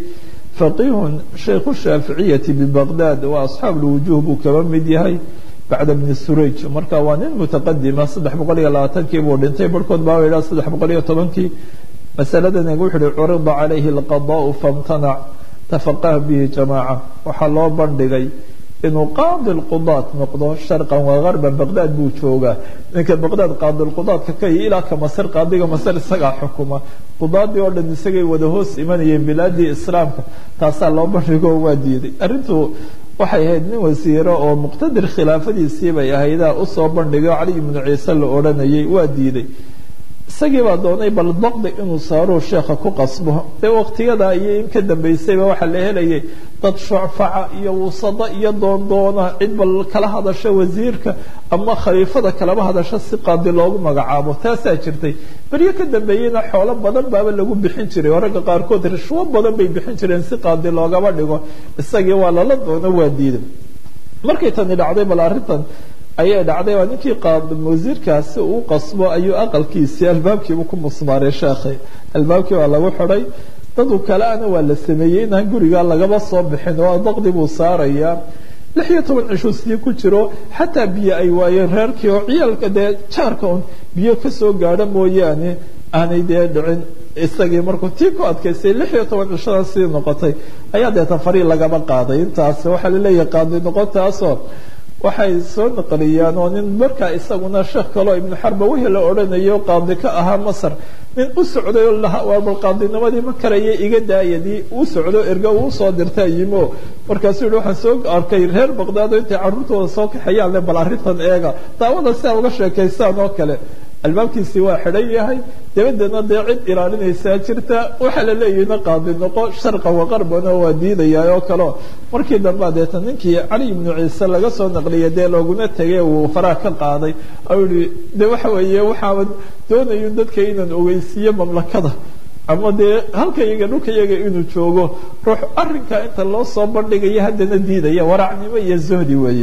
فقيه شhيkh الشhاaفiعية ببغداد waa أصحاaب الوuجوه buu kaba mid yahay baعda بن سurayج marka waa nin متqdima saddex boqol iyo labaatankii buu dhintay barhkood baa ha saddex boqol iyo tobankii masaladan wuxu uhi curida عalayhi القضاء فامتنع تفقه bihi جamاعة waxaa loo bandhigay inuu qaadi lqudaad noqdo sharqan waa garban baqdaad buu joogaa ninka baqdaad qaadilqudaadka ka iyo ilaa ka masar qaadiga masar isagaa xukuma qudaadii oo dhan isagay wada hoos imanayeen bilaadii islaamka taasaa loo bandhigo waa diiday arrintu waxay ahayd nin wasiiro oo muqtadir khilaafadiisii bay ahaydaa usoo bandhigay oo cali ibnu ciise la odhanayay waa diiday isagii baa doonay bal daqdi inuu saaruu sheekha ku qasbo dee waqtiyadaa iyo in ka dambaysayba waxaa la helayay dad shucfaca iyo wusado iyo doondoona cid bal kala hadasho wasiirka ama khaliifada kalaba hadasho si qaadi loogu magacaabo taasaa jirtay beryo ka dambeeyeyna xoolo badan baaba lagu bixin jiray oo ragga qaarkood rishwo badan bay bixin jireen si qaadi loogaba dhigo isagii waa lala doono waa diiday markay tani dhacday bal arrintan ayay dhacday waa ninkii wasiirkaasi uu qasbo ayuu aqalkiisii albaabkiibu ku musmaaray sheekhay albaabkii waa lagu xidhay dadu kaleana waa la sameeyey inaan guriga lagaba soo bixin oo daqdi buu saarayaa lix iyo toban cishuu sidii ku jiro xataa biyo ay waayeen reerkii oo ciyaalka dee jaarka un biyo kasoo gaadho mooyaane aanay dee dhicin isagii markuu tii ku adkaystay lix iyo toban cishadan sidii noqotay ayaa deeta farii lagaba qaaday intaas waxaa laleeyahay qaadi noqontaasoo waxay soo naqliyaan oo nin markaa isaguna sheekh kaleo ibnu xarba wixii la odhanayo qaadi ka ahaa masar nin u socday oo lahaa waa bal qaadinimadii ma karaya iga daayadii uu socdo erga uu soo dirta yimo markaasuu yihi waxaan soo arkay reer baqdaado intay carruurtooda soo kaxayaan le bal arrintan eega daawada si a uga sheekaystaan oo kale albaabkiisii waa xidhan yahay dabadeedna dee cid ilaalinaysaa jirta waxaa la leeyahina qaadi noqo sharqan waqarbana waa diidayaa oo kaleo markii dambea deeta ninkii cali ibnu ciise laga soo naqliyay dee looguna tegay uu faraha ka qaaday ou yihi de waxa weeye waxaaba doonayo dadka inaan ogeysiiyo mamlakada ama dee halka yaga dhulka yaga inuu joogo ruux arrinkaa inta loo soo bandhigayo haddana diidaya waracnimo iyo zohdi weeye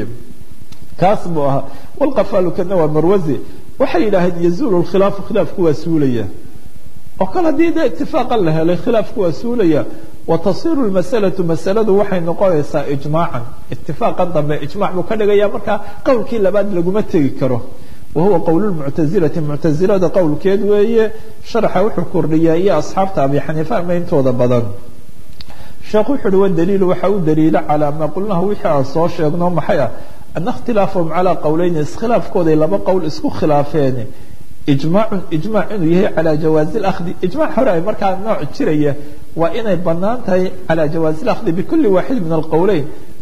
kaas buu ahaa walqafaalukana waa marwazi waxay yidhaaheen yazuulu lkhilaafu khilaafku waa suulaya oo kale haddii dee itifaaqan la helay khilaafku waa suulaya wa tasiru lmasalatu masaladu waxay noqonaysaa ijmaacan itifaaqan dambe ijmac buu ka dhigaya markaa qowlkii labaad laguma tegi karo wa huwa qowl lmuctazilati muctazilada qowlkeed weeye sharaxa wuxuu kordhiyaa iyo asxaabta abi xaniifa ama intooda badan sheekh wuxu uhi wadaliilu waxa u daliila calaa maa qulnahu wixii aan soo sheegno maxay ah ana اkhtilaafahum calىa qowleyn iskhilaafkooday laba qowl isku khilaafeen ijmaacun ijmac inuu yahay calى jawaazi اlأkhdi ijmac hore ay markaa nooc jiraya waa inay banaan tahay calى jawaazi اlأkhdi bikuli waaxid min alqowleyn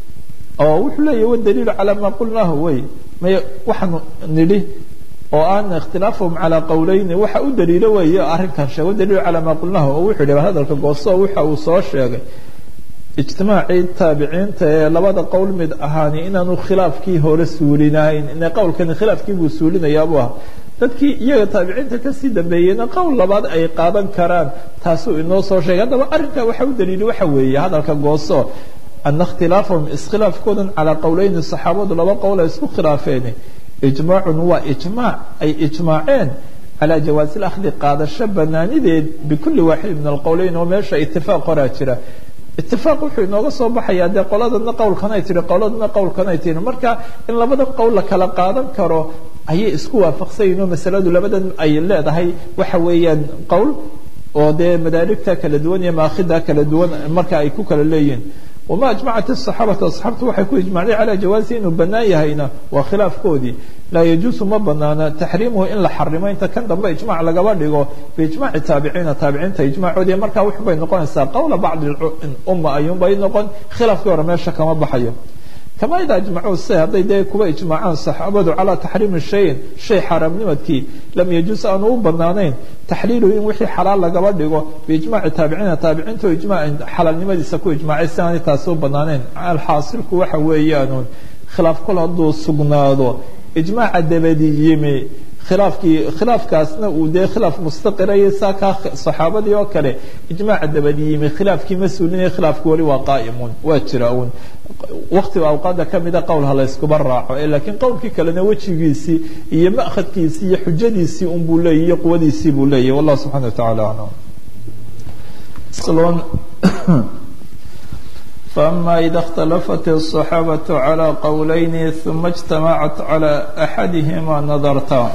oo wuxuu leeyahy wadaliilu calaa maa qulnaahu wey may waxaanu nidhi oo aan ikhtilaafahum calىa qowleyni waxa u daliilo weeye arrinkan sheeg wadaliilu calaa maa qulnaahu oo wuxuu yihi hadalka gooso waxa uu soo sheegay ijtimaacii taabiciinta ee labada qowl mid ahaani inaanu khilaafkii hore suulinahayn ine qowlkani khilaafkii buu suulinayaabuu aha dadkii iyaga taabiciinta kasii dambeeyeyna qowl labaad ay qaadan karaan taasuu inoo soo sheegay haddaba arrinkaa waxa u daliili waxa weeye hadalka gooso ana ikhtilaafahum iskhilaafkoodan calaa qowleyni saxaabadu laba qowl ay isku khilaafeen ijmaacun waa ijmaac ay ijmaaceen calى jawaazi اlakhdi qaadasho banaanideed bikuli waaxid min alqowleyn oo meesha itifaaq horaa jira itifaaq wuxuu inooga soo baxayaa dee qoladana qowlkanay tihi qoladana qowlkanay tihi marka in labada qowl la kala qaadan karo ayay isku waafaqsanyihin oo masaladu labadan ay leedahay waxa weeyaan qowl oo dee madaarigta kala duwan iyo maakhida kala duwan marka ay ku kala leeyihiin wama ajmacat الصaxaabatu asxaabtu waxay ku ijmacday calى jawaasi inuu banaan yahayna waa khilaafkoodii laa yajuusu ma banaana taxriimuhu in la xarimo inta kan dambe ijmac lagaba dhigo biijmaci taabiciina taabiciinta ijmacoodii markaa wux bay noqonaysaa qowla bacdi umma ayuunbay noqon khilaafkii hore meesha kama baxayo kama ida ajmacuu se hadday dee kuba ijmaacaan saxaabadu calaa taxriimi shayin shay xaaraamnimadkii lam yajuus aanu u banaanayn taxliilu in wixii xalaal lagaba dhigo biijmaci taabiciina taabiciinto ijmac xalaalnimadiisa ku ijmaacay si aanay taasi u banaanayn alxaasilku waxa weeyaanuun khilaaf kol hadduu sugnaado ijmaaca dabadi yimi khilaafkii khilaafkaasna uu dee khilaaf mustaqiraya saa kaa saxaabadii oo kale ijmaaca dabadi yimi khilaafkii ma suulinaya khilaafki weli waa qaa'imun waa jira uun waktiga awqaada kamida qowl ha layskuba raaco laakiin qowlkii kalena wejigiisii iyo ma'khadkiisii iyo xujadiisii un buu leeyahy iyo quwadiisii buu leeyahy wallah subxana wa tacala aclam فأما إذا اختلفت الصحابة على قولين ثم اجتمعت على أحدهما نظرتا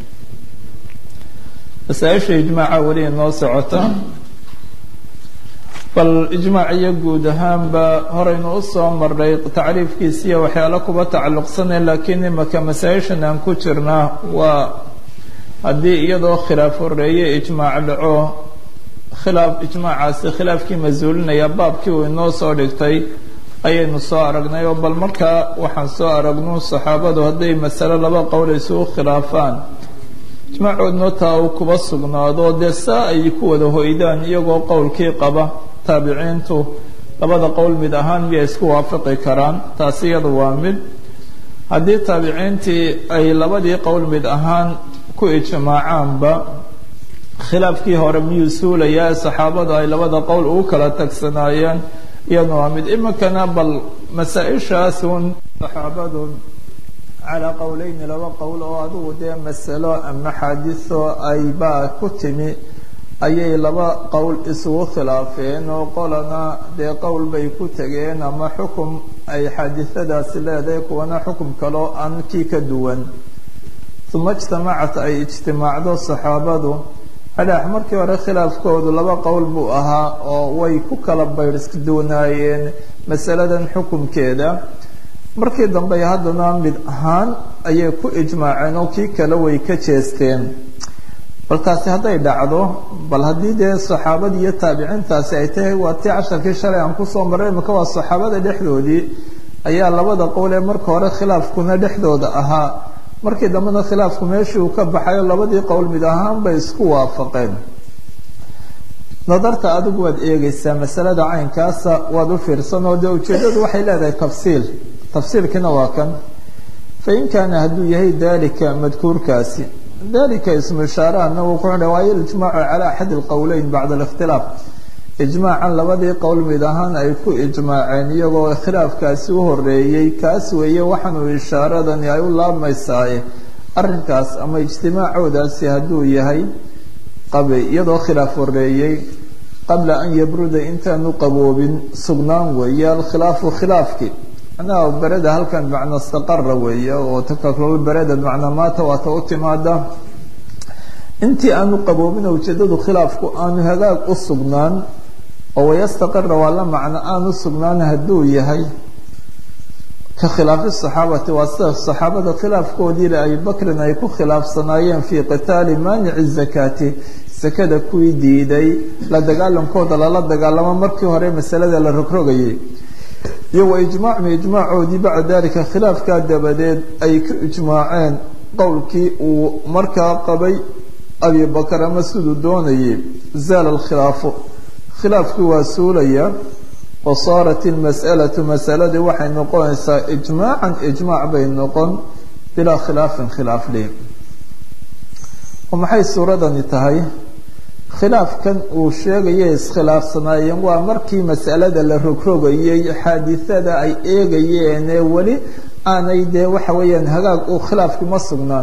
masaaisha ijmaaca weli inoo socota bal ijmaaciyo guud ahaanba horaynu usoo maray tacriifkiisiiyo waxyaalo kuba tacalluqsanay laakiin imaka masaa-ishan aan ku jirnaa waa haddii iyadoo khilaaf horeeye ijmaac dhaco khilaaf ijmaacaasi khilaafkii masuulinaya baabkii uu inoo soo dhigtay ayaynu soo aragnay oo bal markaa waxaan soo aragnu saxaabadu hadday masale laba qowl isugu khilaafaan ijmaacoodna taa uu kuba sugnaado dee saa ay ku wada hoydaan iyagoo qowlkii qaba taabiciintu labada qowl mid ahaan miyay isku waafaqi karaan taasi iyada waa mid haddii taabiciintii ay labadii qowl mid ahaan ku ijmaacaanba khilaafkii hore miyuu suulayaa saxaabadu ay labada qowl ugu kala tagsanaayeen iyadna waa mid iminkana bal masaa-ishaas un saxaabadu calaa qowleyni laba qowl oo adigu dee masalo ama xaadiso aybaa ku timi ayay laba qowl isugu khilaafeen oo qolana dee qowl bay ku tegeen ama xukum ay xaadisadaasi leedahay kuwana xukum kaloo aan kii ka duwan uma ijtamacat ay ijtimaacdo saxaabadu adhax markii hore khilaafkoodu laba qowl buu ahaa oo way ku kala baydhsduwanaayeen masaladan xukumkeeda markii dambe haddana mid ahaan ayay ku ijmaaceen oo kii kale way ka jeesteen bal taasi hadday dhacdo bal haddii dee saxaabadii iyo taabiciintaasi ay tahay waa tii casharkii shalay aan kusoo maray imika waa saxaabada dhexdoodii ayaa labada qowl ee marka hore khilaafkuna dhexdooda ahaa markii dambena khilaafku meeshii uu ka baxayo labadii qowl mid ahaan bay isku waafaqeen nadarta adigu waad eegeysaa masalada caynkaasa waad u fiirsan oo dee ujeeddadu waxay leedahay tafsiil tafsiilkiina waa kan fain kaana hadduu yahay dalika madkuurkaasi dalika ismu ishaarahana wuxuu waayo ijmaacu calaa axadi lqowleyn bacda alikhtilaaf ijmaacan labadii qowl mid ahaan ay ku ijmaaceen iyagoo khilaafkaasi u horeeyey kaas weeye waxaanuu ishaaradani ay u laabmaysaaye arrinkaas ama ijtimaacoodaasi hadduu yahay qabay iyadoo khilaaf horeeyey qabla an yabruda intaanu qaboobin sugnaan weeye alkhilaafu khilaafki macnaha bereda halkan macna istaqara weeye oo takaklol bereda macna maata waata u timaada intii aanu qaboobin ujeedadu khilaafku aanu hagaag u sugnaan oo wayastaqira waa la macno aanu sugnaan hadduu yahay ka khilaafi saxaabati waa sida saxaabada khilaafkoodiile abi bakrin ay ku khilaafsanaayeen fii qitaali maanici zakaati sakada kuwii diiday la dagaalankooda lala dagaalamo markii hore masalada la rogrogayay iyo wa ijmaacmi ijmaacoodii bacda dalika khilaafkaa dabadeed ay ku ijmaaceen qowlkii uu markaa qabay abi bakr ama siduu doonayay zaala alkhilaafu khilaafkii waa suulaya wa saarat ilmas'alatu masaladii waxay noqonaysaa ijmaacan ijmaac bay noqon bilaa khilaafin khilaaf li oo maxay suuradani tahay khilaafkan uu sheegaya iskhilaafsanaayeen waa markii masalada la rogrogayay xaadisada ay eegayeen ee weli aanay dee waxa weeyaan hagaag uu khilaafki ma sugnaan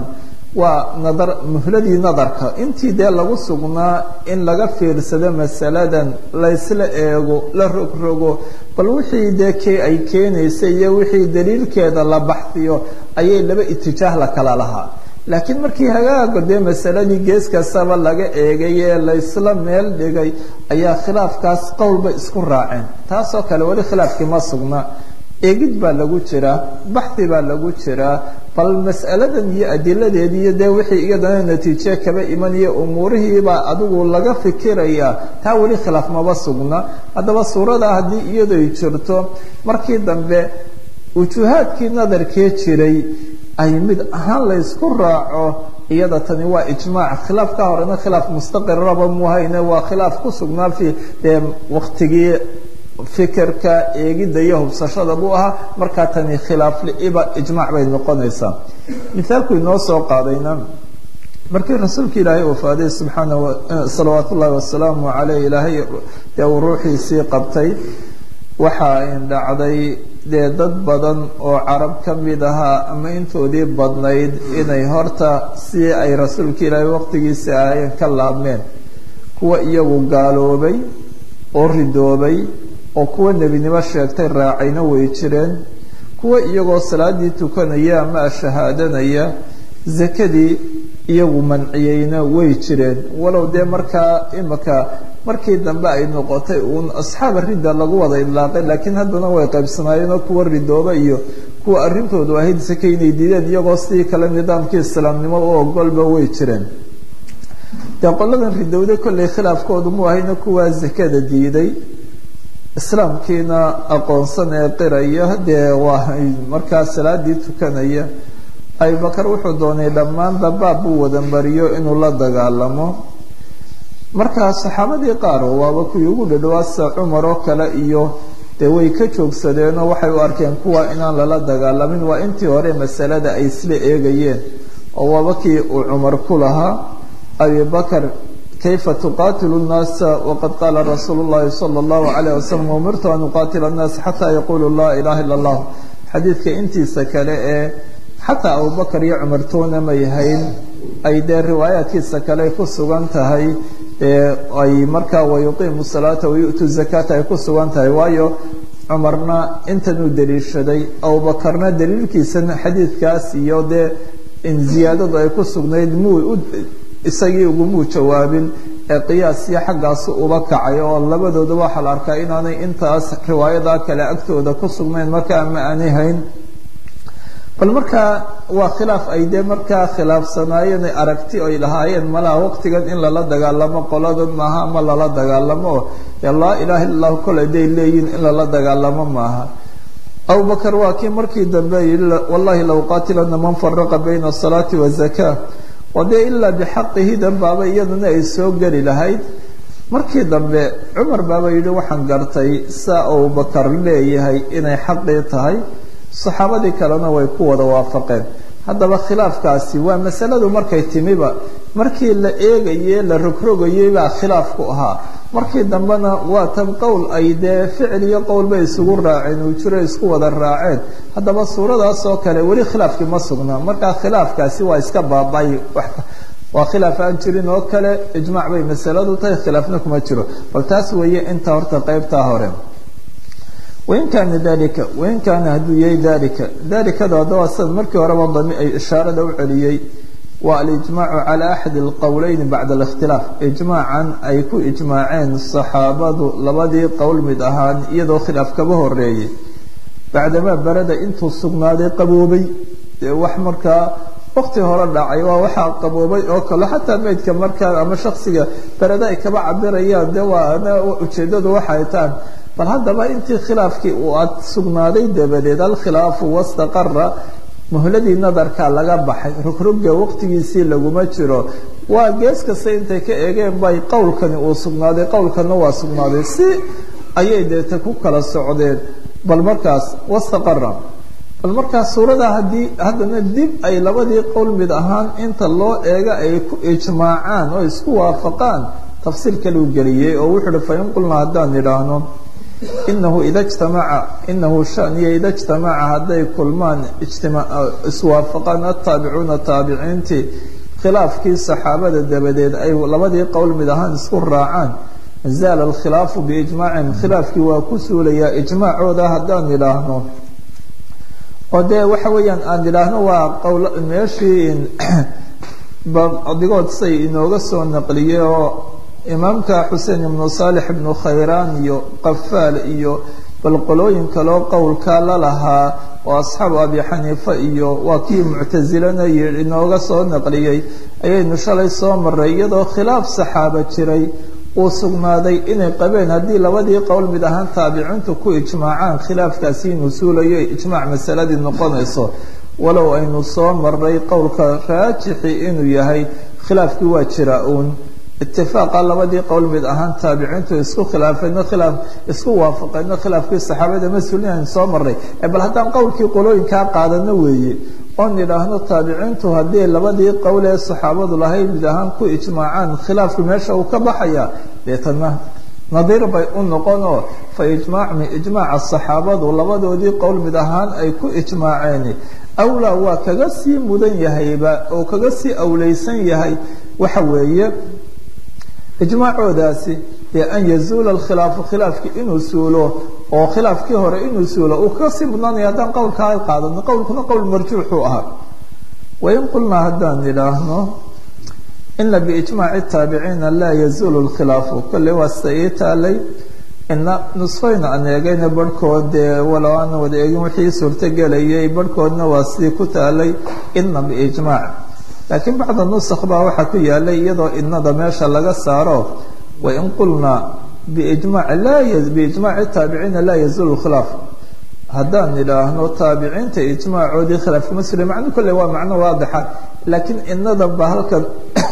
waa nadar muhladii nadarka intii dee lagu sugnaa in laga fiirsado masaladan laysla eego la rogrogo bal wixii dee k ay keenaysay iyo wixii daliilkeeda la baxsiyo ayay laba itijaah la kala lahaa laakiin markii hagaaga dee masaladii gees kastaba laga eegay ee laysla meel dhigay ayaa khilaafkaas qowlba isku raaceen taasoo kale weli khilaafkii ma sugna eegid baa lagu jiraa baxi baa lagu jiraa bal mas'aladan iyo adiladeedii iyo dee wixii iyadana natiije kaba imanaya umuurihiibaa adigu laga fikirayaa taa weli khilaaf maba sugna haddaba suurada haddii iyadu ay jirto markii dambe wujuhaadkii nadarkee jiray ay mid ahaan laysku raaco iyada tani waa ijmaac khilaaf ka horena khilaaf mustaqiraba muhayne waa khilaaf ku sugnaa fi dee waktigii fikirka eegidda iyo hubsashada buu ahaa markaa tani khilaaf liiba ijmaac bay noqonaysaa mithaalku inoo soo qaadayna markii rasuulka ilaahay wafaaday subxaana salawaat ullaahi wasalaamu caleyh ilaahay dee uu ruuxiisii qabtay waxa in dhacday dee dad badan oo carab ka mid ahaa ama intoodii badnayd inay horta si ay rasuulka ilaahay waqtigiisa ahaayeen ka laabmeen kuwa iyagu gaaloobay oo ridoobay oo kuwa nebinimo sheegtay raacayna way jireen kuwa iyagoo salaadii tukanaya ama shahaadanaya zakadii iyagu manciyeyna way jireen walow dee markaa imika markii dambe ay noqotay uun asxaaba ridda lagu wada idlaaqay laakiin haddana way qaybsanaayeenoo kuwa ridooba iyo kuwa arrintoodu ahayd sake inay diideen iyagoo sidii kale nidaamkii islaamnimo u ogolba way jireen dee qoladan ridowda kollay khilaafkoodu mu ahayna kuwaa zakada diiday islaamkiina aqoonsan ee qiraya dee waa markaa salaadii tukanaya abubakar wuxuu doonay dhammaanba baab buu wada mariyo inuu la dagaalamo markaa saxaabadii qaar waaba kuwii ugu dhadhawaasa cumar oo kale iyo dee way ka joogsadeenoo waxay u arkeen kuwa inaan lala dagaalamin waa intii hore masalada ay isla eegayeen oo waaba kii uu cumar ku lahaa abibakar kayfa tuqaatilu nnaasa waqad qaala rasuulu llahi sala allahu calayh wasalam umirtu an uqaatila annaasa xataa yaqulu laa ilaha illa allah xadiidka intiisa kale ee xataa abubakar iyo cumar toona may hayn ay dee riwaayaadkiisa kale ku sugan tahay ay markaa wayuqiimu salaata wayu'tu zakata ay ku sugan tahay waayo cumarna intanuu daliishaday abubakarna daliilkiisana xadiidkaas iyo dee in ziyaadadu ay ku sugnayd muu isagii ugumuu jawaabin ee qiyaasiyo xaggaasu uba kacay oo labadooda waxaa la arkaa inaanay intaas riwaayada kale agtooda ku sugnayn markaa ma aanay hayn bal markaa waa khilaaf ay dee markaa khilaafsanaayeen ay aragti ay lahaayeen malaha waqtigan in lala dagaalamo qoladan maaha ama lala dagaalamo dee laa ilaha illa allahu kole day leeyihin in lala dagaalamo maaha abubakar waa kii markii dambe yihi wallahi low qaatilana man faraqa bayna asalaati wazaka oo dee ilaa bixaqihi danbaaba iyadana ay soo geli lahayd markii dambe cumar baaba yidhi waxaan gartay saa abubakar leeyahay inay xaqii tahay saxaabadii kalena way ku wada waafaqeen haddaba khilaafkaasi waa masaladu markay timiba markii la eegaye la rogrogayey baa khilaafku ahaa markii dambena waa tan qowl ay dee ficil iyo qowlba isugu raaceen uu jiro isku wada raaceen haddaba suuradaas oo kale weli khilaafkii ma sugnaa markaa khilaafkaasi waa iska baaba-ay waa khilaaf aan jirin oo kale ijmaac bay masaladu tahay khilaafna kuma jiro bal taas weeye inta horta qeybtaa hore wain kaana dalika wain kaana hadduu yahay dalika dalikada haddaba sida markii horeba dami ay ishaarada u celiyey waa alijmaacu calaa axadi alqowleyn bacda alikhtilaaf ijmaacan ay ku ijmaaceen saxaabadu labadii qowl mid ahaan iyadoo khilaaf kaba horeeyey bacdamaa barada intuu sugnaaday qaboobay dee wax markaa waqti hore dhacay waa waxaa qaboobay oo kale xataa meydka markaa ama shaksiga berada ay kaba cabirayaan de waa ujeedadu waxay tahan bal haddaba intii khilaafkii uu ad sugnaaday dabadeed alkhilaafu wastaqara muhladii nadarka laga baxay rogrogga waqtigiisii laguma jiro waa gees kasta intay ka eegeen bay qowlkani uu sugnaaday qowlkana waa sugnaaday si ayay deeta ku kala socdeen bal markaas wastaqara bal markaas suurada haddii haddana dib ay labadii qowl mid ahaan inta loo eega ay ku ijmaacaan oo isku waafaqaan tafsiir kaleu geliyey oo wuxuu uhi fain qulnaa haddaan idhaahno inahu ida jtamaca inahu shaniyo ida jtamaca hadday kulmaan iswaafaqaan ataabicuuna taabiciintii khilaafkii saxaabada dabadeed ay labadii qowl mid ahaan isku raacaan zaala alkhilaafu biijmaacihim khilaafkii waa ku suulayaa ijmaacooda haddaan idhaahno oo dee waxa weeyaan aan idhaahno waa qowl meeshii adigood say inooga soo naqliyey oo imaamka xuseen ibnu saalix ibnu khayraan iyo qafaal iyo bal qolooyin kaloo qowlkaa la lahaa oo asxaabu abi xaniifa iyo waa kii muctasilana inooga soo naqliyey ayaynu shalay soo maray iyadoo khilaaf saxaaba jiray uu sugnaaday inay qabeen haddii labadii qowl mid ahaan taabiciintu ku ijmaacaan khilaafkaasi inuu suulayo ijmaac masaladii noqonayso walow aynu soo maray qowlka raajixi inuu yahay khilaafkii waa jira uun itifaaqa labadii qowl mid ahaan taabiciintu isku khilaafeedna khilaaf isku waafaqeedna khilaafkii saxaabada mas-uulin aynu soo maray bal haddaan qowlkii qolooyinkaa qaadano weeye oon idhaahno taabiciintu haddii labadii qowl ee saxaabadu lahayd mid ahaan ku ijmaacaan khilaafku meesha uu ka baxaya deetana nadiir bay u noqonoo fa ijmaacmi ijmaaca saxaabadu labadoodii qowl mid ahaan ay ku ijmaaceen awlaa waa kaga sii mudan yahayba oo kaga sii awleysan yahay waxa weeye ijmaacoodaasi dee an yazuula alkhilaafu khilaafkii inuu suulo oo khilaafkii hore inuu suulo uu kaga sii mudnaanaya haddaan qowlkaa qaadano qowlkuna qowl marjuuxuu ahaa wain qulnaa haddaan idhaahno ina biijmaaci taabiciina laa yazuulu lkhilaafu kolley waa sida ii taalay ina nusfayna aan eegayna barhkood dee walow aan wada eegin wixii suurtogelayay barhkoodna waa sidii ku taalay ina biijmaac laakiin bacda nusakh baa waxaa ku yaalay iyadoo inada meesha laga saaro wain qulnaa biijmac laa biijmaaci taabiciina laa yazuulu khilaaf haddaan idhaahno taabiciinta ijmaacoodii khilaafkama sula macno kolley waa macno waadixa laakiin inadan ba halkan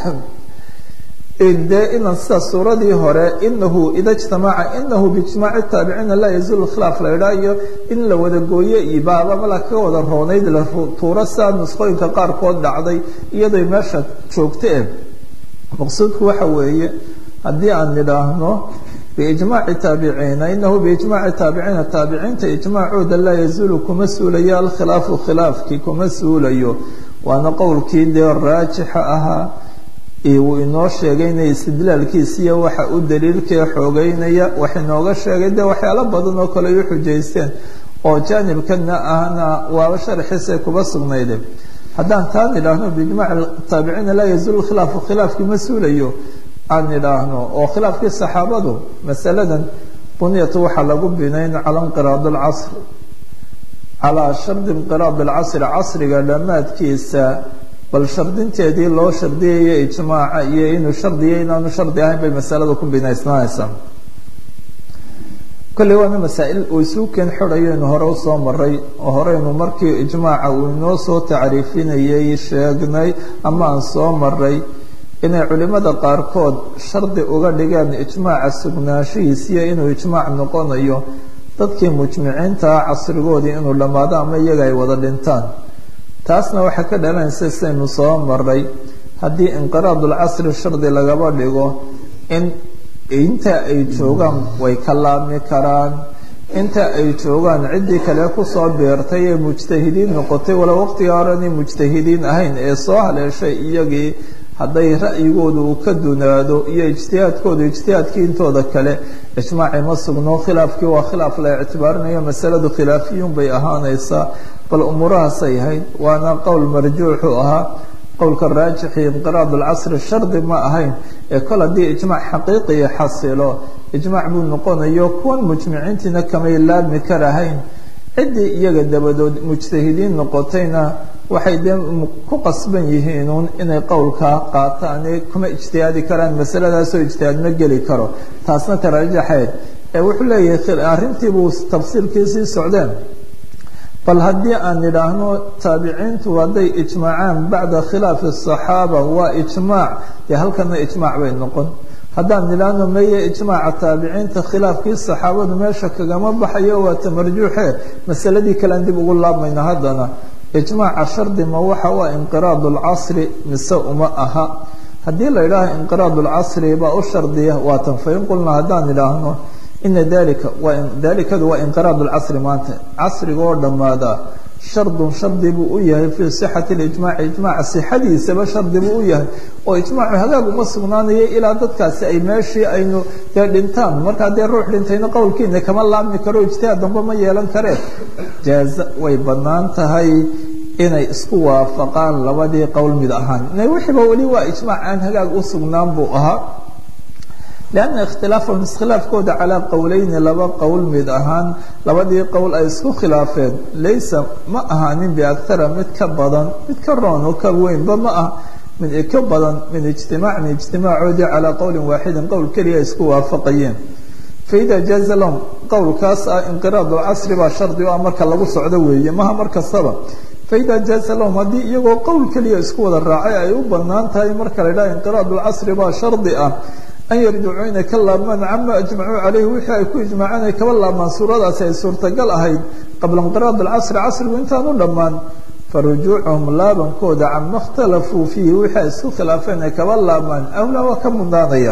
dee inan sida suuradii hore inahu ida jtamaca inahu biijmaaci taabiciina laa yazuulu khilaaf la idhaa iyo in la wada gooye iyo baaba mala ka wada roonayd la tuuro sidaa nusqooyinka qaarkood dhacday iyadoy meesha joogteen maqsuudku waxa weeye haddii aan idhaahno biijmaaci taabiciina inahu biijmaaci taabiciina taabiciinta ijmaacooda laa yazuulu kuma suulayo alkhilaafu khilaafkii kuma suulayo waana qowlkii dee raajixa ahaa uu inoo sheegayna istidlaalkiisiiyo waxa u daliilkee xoogeynaya wax inooga sheegay dee waxyaalo badan oo kale u xujaysteen oo jaanibkana ahna waaba sharxiisay kuba sugnayde haddaan taan idhaahno biijmaac taabiciina laa yazuulu khilaafu khilaafkii ma suulayo aan idhaahno oo khilaafkii saxaabadu masaladan bunyatu waxaa lagu binayn cala inqiraad alcasr calaa shardi inqiraad alcasri casriga dhammaadkiisa bal shardinteedii loo shardiyaya ijmaaca iyo inuu shardiya inaanu shardi ahayn bay masalada ku binaysnaanaysaa kolley waana masaa-il uu isuu keen xorayaynu hore usoo maray oo horeynu markii ijmaaca uu inoo soo tacriifinayay sheegnay ama aan soo maray inay culimada qaarkood shardi uga dhigeen ijmaaca sugnaanshihiisiyo inuu ijmaac noqonayo dadkii mujmiciintaa casrigoodii inuu dhammaado ama iyaga ay wada dhintaan taasna waxaa ka dhalanaysa sidaynu soo maray haddii inqiraadulcasri shardi lagaba dhigo in inta ay joogaan way ka laabmi karaan inta ay joogaan ciddii kale kusoo beertay ee mujtahidiin noqotay wala waqtiga horenay mujtahidiin ahayn ee soo haleeshay iyagii hadday ra'yigoodu uu ka dunaado iyo ijtihaadkoodu ijtihaadkii intooda kale ijmaaci ma sugno khilaafkii waa khilaaf la ictibaarinayo masaladu khilaafiyuun bay ahaanaysaa bal umuurahaasay ahayd waana qowl marjuuxu ahaa qowlka raajixi inqiraad alcasri shardi ma ahayn ee kol haddii ijmaac xaqiiqiya xasilo ijmaac buu noqonayo kuwan mujmiciintiina kamay laabmi karahayn ciddii iyaga dabadood mujtahidiin noqotayna waxay dee ku qasban yihiinuun inay qowlkaa qaataane kuma ijtihaadi karaan masaladaasoo ijtihaad ma geli karo taasna tarajaxeed ee wuxuu leeyahay arrintiibuu tafsiirkiisii socdeen bal haddii aan idhaahno taabiciintu hadday ijmaacaan bacda khilaafi الصaxaaba waa ijmaac dee halkana ijmaac bay noqon haddaan idhaahno meye ijmaaca taabiciinta khilaafkii saxaabadu meesha kagama baxayo waa tamarjuuxe masaladii kalean dib ugu laabmayna haddana ijmaaca shardi ma waxa u ah inqiraad اlcasri mise uma aha haddii la idhaaho inqiraad اlcasri baa u shardiya waatan fain qulna haddaan idhaahno ina dalika dalikadu waa inqiraad lcasri maanta casriga oo dhammaada shardun shardi buu u yahay fii sixati lijmaaci ijmaaca sixadiisaba shardi buu u yahay oo ijmaacu hagaag uma sugnaanayo ilaa dadkaasi ay meeshii aynu dee dhintaan markaa dee ruux dhintayna qowlkiina kama laabmi karo ijtihaad damba ma yeelan kareen jaaza way bannaan tahay inay isku waafaqaan labadii qowl mid ahaan wixiiba weli waa ijmaac aan hagaag u sugnaan buu ahaa لأنa اkhtilaafahum iskhilaafkooda calىa qowleyni laba qowl mid ahaan labadii qowl ay isku khilaafeen laysa ma ahaanin biakara mid ka badan mid ka roon oo ka weynba ma ah mid ka badan min ijtimaac min ijtimaacoodii calىa qowli waaxidin qowl keliya ay isku waafaqayeen faida jaaza lahum qowlkaas ah inqiraad casri baa shardi o ah marka lagu socdo weeye maha mar kastaba faida jaaza lahum haddii iyagoo qowl keliya isku wada raacay ay u banaan tahay marka la idhaha inqiraad casri baa shardi ah an yarjicuu inay ka laabmaan cama ajmacuu caleyhi wixii ay ku ijmaaceen ay kaba laabmaan suuradaasi ay suurtagal ahayd qabla inqiraad alcasri casrigu intaan u dhammaan farujuucuhum laabankooda cama اkhtalafuu fiihi wixii ay isku khilaafeen ay kaba laabmaan awlaa waa ka mudaanaya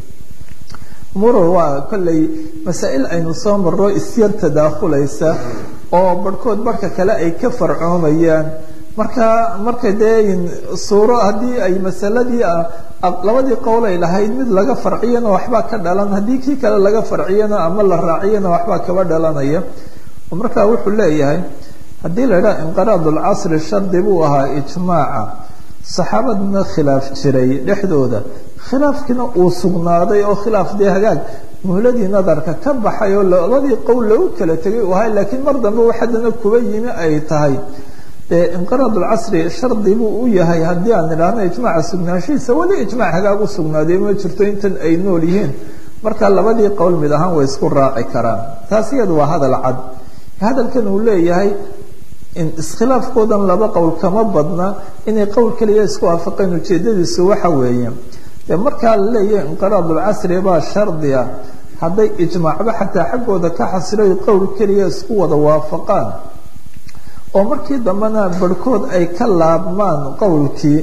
murur waa kolley masaa-il aynu soo marro isyar tadaakulaysa oo barhkood barhka kale ay ka farcoomayaan marka marka dee suuro haddii ay masaladii labadii qowl ay lahayd mid laga farciyana waxbaa ka dhalan haddii kii kale laga farciyana ama la raaciyana waxbaa kaba dhalanaya marka wuxuu leeyahay haddii la idhaha inqiraad lcasri shardi buu ahaa ijmaaca saxaabadna khilaaf jiray dhexdooda khilaafkiina uu sugnaaday oo khilaaf dee hagaag muhladii nadarka ka baxay oo labadii qowl lagu kala tegay uu ahay laakiin mar dambe wax haddana kuba yimi ay tahay dee inqiraad lcasri shardi buu u yahay haddii aan idhaahno ijmaaca sugnaanshihiisa weli ijmaac hagaag u sugnaaday ma jirto intan ay nool yihiin marka labadii qowl mid ahaan way isku raaci karaan taas iyadu waa hadal cad hadalkan uu leeyahay iskhilaafkoodan laba qowl kama badna inay qowl keliya isku waafaqeen ujeedadiisu waxa weeye dee markaa la leeyahay inqiraad lcasri baa shardiga hadday ijmaacba xataa xaggooda ka xasiloy qowl keliya isku wada waafaqaan oo markii dambena barhkood ay ka laabmaan qowlkii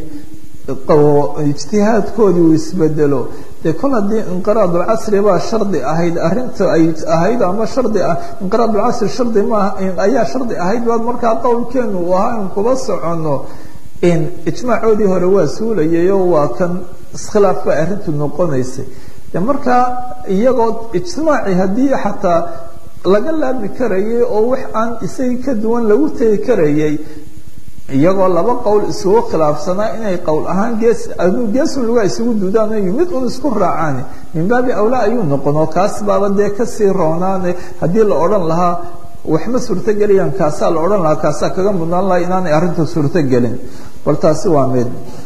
ijtihaadkoodii uu isbedelo dee kol haddii inqiraad lcasri baa shardi ahayd arinta ay ahayd ama shardi ah inqiraad lcasri shardi maaha ayaa shardi ahayd baad markaa qowlkeenu uu ahaa in kuba soconno ijmaacoodii hore waa suulayayoo waa kan iskhilaaf bay arrintu noqonaysay de markaa iyagoo ijtimaaci haddii xataa laga laabi karayay oo wax aan isagii ka duwan lagu tegi karayay iyagoo laba qowl isugu khilaafsanaa inay qowl ahaan gees aduu geesun lugaa isugu duudaan mid un isku raacaan min baabi awlaa ayuu noqon oo kaas baaba dee kasii roonaane haddii la odhan lahaa waxma suurtogelayaan kaasaa la odhan lahaa kaasaa kaga mudnaan lahaa inaanay arrinta suurtogelin bal taasi waa mid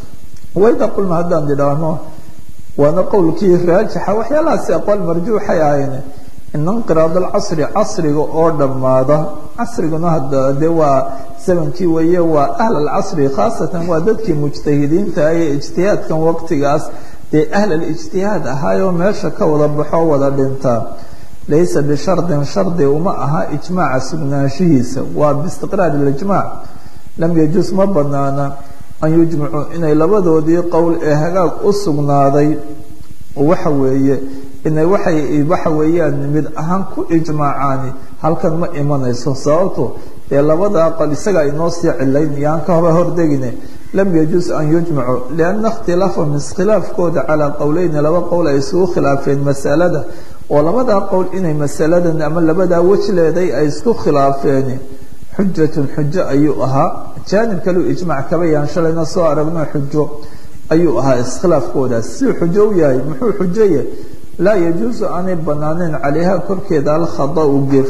wayda qulna haddaan idhaahno waana qowlkii raajixa waxyaalahaasi aqwaal marjuuxay ahayn ina inqiraad alcasri casriga oo dhammaada casriguna hadda dee waa zamankii weeye waa ahl alcasri khaasatan waa dadkii mujtahidiinta ee ijtihaadkan waqtigaas dee ahl alijtihaad ahaayoo meesha ka wada baxo wada dhintaa laysa bishardin shardi uma aha ijmaaca sugnaanshihiisa waa biistiqraar ilijmaac lam yajuus ma banaana an yujmacuu inay labadoodii qowl ee hagaag u sugnaaday waxa weeye inay waxay waxa weeyaan mid ahaan ku ijmaacaani halkan ma imanayso sababto dee labada aqal isaga inoo sii cilayn yaan ka hoba hordegine lam yajuus an yujmacu lianna ikhtilaafahum iskhilaafkooda calaa qowleyni laba qowl ay isugu khilaafeen masalada oo labadaa qowl inay masaladan ama labadaa wej leeday ay isku khilaafeen xujatun xujo ayuu ahaa jaanib kaleu ijmac kaba yaan shalayna soo aragno xujo ayuu ahaa iskhilaafkoodaas siduu xujo u yahay muxuu xujoye laa yajuusu aanay banaanayn calayha korkeeda alkhadau gef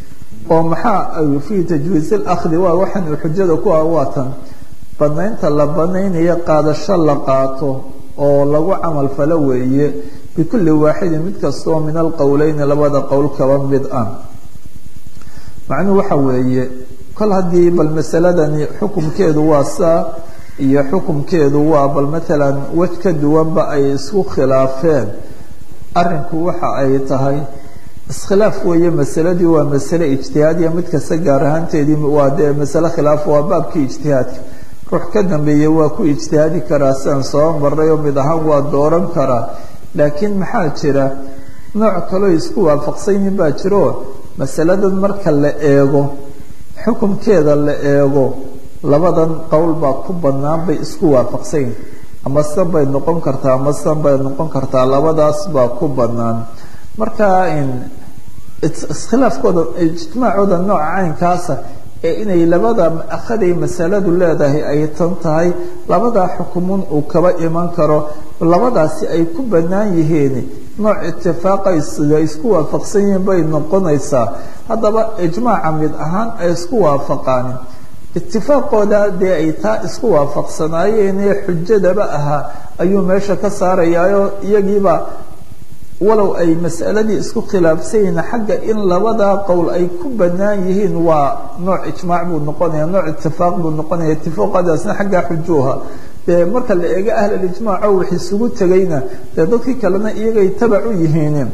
oo maxaa fii tajwiiz اlakhdi waa waxaan uu xujada ku ah waatan banaynta la banaynayo qaadasho la qaato oo lagu camal falo weeye bikulli waaxidin mid kastoo min alqowleyni labada qowl kaba mid ah macnuhu waxa weeye kol haddii bal masaladani xukumkeedu waa saa iyo xukumkeedu waa bal matalan wej ka duwanba ay isku khilaafeen arrinku waxa ay tahay iskhilaaf weeye masaladii waa masale ijtihaadiya mid kasta gaar ahaanteedii waa dee masale khilaaf waa baabkii ijtihaadka ruux ka dambeeye waa ku ijtihaadi karaa sidaan soo maray oo mid ahaan waa dooran karaa laakiin maxaa jira nooc kaloo isku waafaqsanyihin baa jiro masaladan marka la eego xukunkeeda la eego labadan qowl baa ku bannaan bay isku waafaqsanyihin ama sidan bay noqon kartaa ama sidan bay noqon kartaa labadaas baa ku bannaan marka iskhilaafkooda ijtimaacooda nooca caynkaasa ee inay labada akhaday masaladu leedahay ay tan tahay labadaa xukumun uu kaba iman karo labadaasi ay ku bannaan yihiin nooc itifaaqa sida isku waafaqsan yihiin bay noqonaysaa haddaba ijmaaca mid ahaan ay isku waafaqaanin itifaaqooda dee ay taa isku waafaqsanaayeen ee xujadaba ahaa ayuu meesha ka saarayaayo iyagiiba walow ay mas'aladii isku khilaafsan yihiin xagga in labadaa qowl ay ku bannaan yihiin waa nooc ijmaac buu noqonaya nooc itifaaq buu noqonaya itifaaqadaasna xaggaa xujuuha dee marka la eego ahlulijmaaco wax isugu tegayna dee dadkii kalena iyagay tabac u yihiin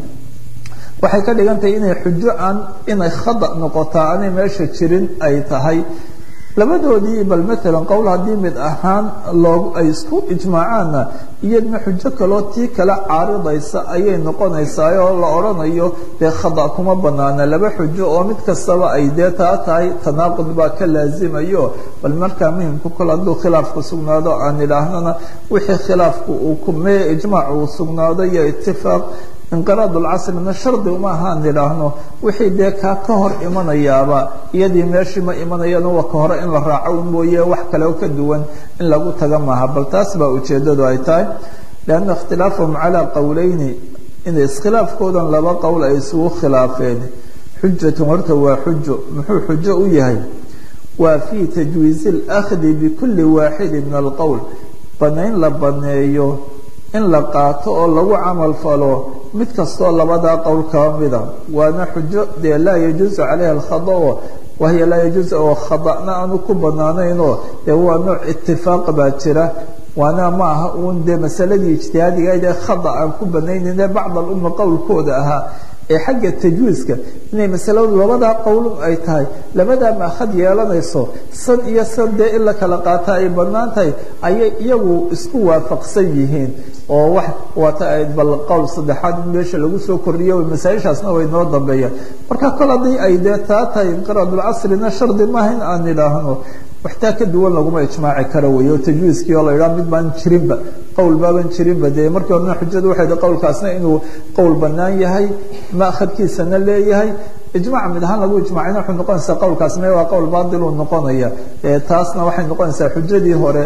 waxay ka dhigan tahay inay xujo aan inay khada noqotaa aanay meesha jirin ay tahay labadoodii bal maalan qowl haddii mid ahaan loo ay isku ijmaacaanna iyadna xujo kaloo tii kale caaridaysa ayay noqonaysaa oo la odhanayo dee khada kuma banaana laba xujo oo mid kastaba ay dee taa tahay tanaaqud baa ka laazimayo bal markaa muhimku kol hadduu khilaafku sugnaado aan idhaahnana wixii khilaafku uu kumee ijmaac uu sugnaado iyo itifaaq inqiraad lcasrina shardi uma ahaan idhaahno wixii dee kaa ka hor imanayaaba iyadii meeshii ma imanayano wa ka hore in la raaco mooye wax kale oo ka duwan in lagu taga maaha bal taas baa ujeedadu ay tahay lianna ikhtilaafahum calaa qowleyni in iskhilaafkoodan laba qowl ay isugu khilaafeen xujatun horta waa xujo muxuu xujo u yahay waa fii tajwiizi اlأkhdi bikuli waaxidi min alqowl banayn la baneeyo in la qaato oo lagu camal falo mid kastoo labadaa qowl kaba mida waana xujo dee laa yajuusu calayha alkhadao wahiya laa yajuusu oo khada'na aanu ku banaanaynoo dee waa nooc itifaaq baa jira waana ma aha uun dee masaladii ijtihaadigayd ee khada aan ku banaynayne bacd alumma qowlkooda ahaa ee xagga tajwiiska inay masaladu labadaa qowlun ay tahay labadaa maakhad yeelanayso san iyo san dee in la kala qaata ay bannaan tahay ayay iyagu isku waafaqsan yihiin oo wax waata bal qowl saddexaad in meesha lagu soo kordhiyo masaaishaasna way noo dambeeyaan marka kol haddii ay dee taa tahay inqiraadulcasrina shardi maaha in aan idhaahno waxtaa ka duwan laguma ijmaaci karo wey oo tajwiiskii oo la idhaha mid baan jirinba qowl baaban jirinba dee markii horena xujadu waxay qowlkaasna inuu qowl bannaan yahay maakhadkiisana leeyahay ijmac mid ahaan lagu ijmaacina waxay noqonaysaa qowlkaas me waa qowl baatiluu noqonaya taasna waxay noqonaysaa xujadii hore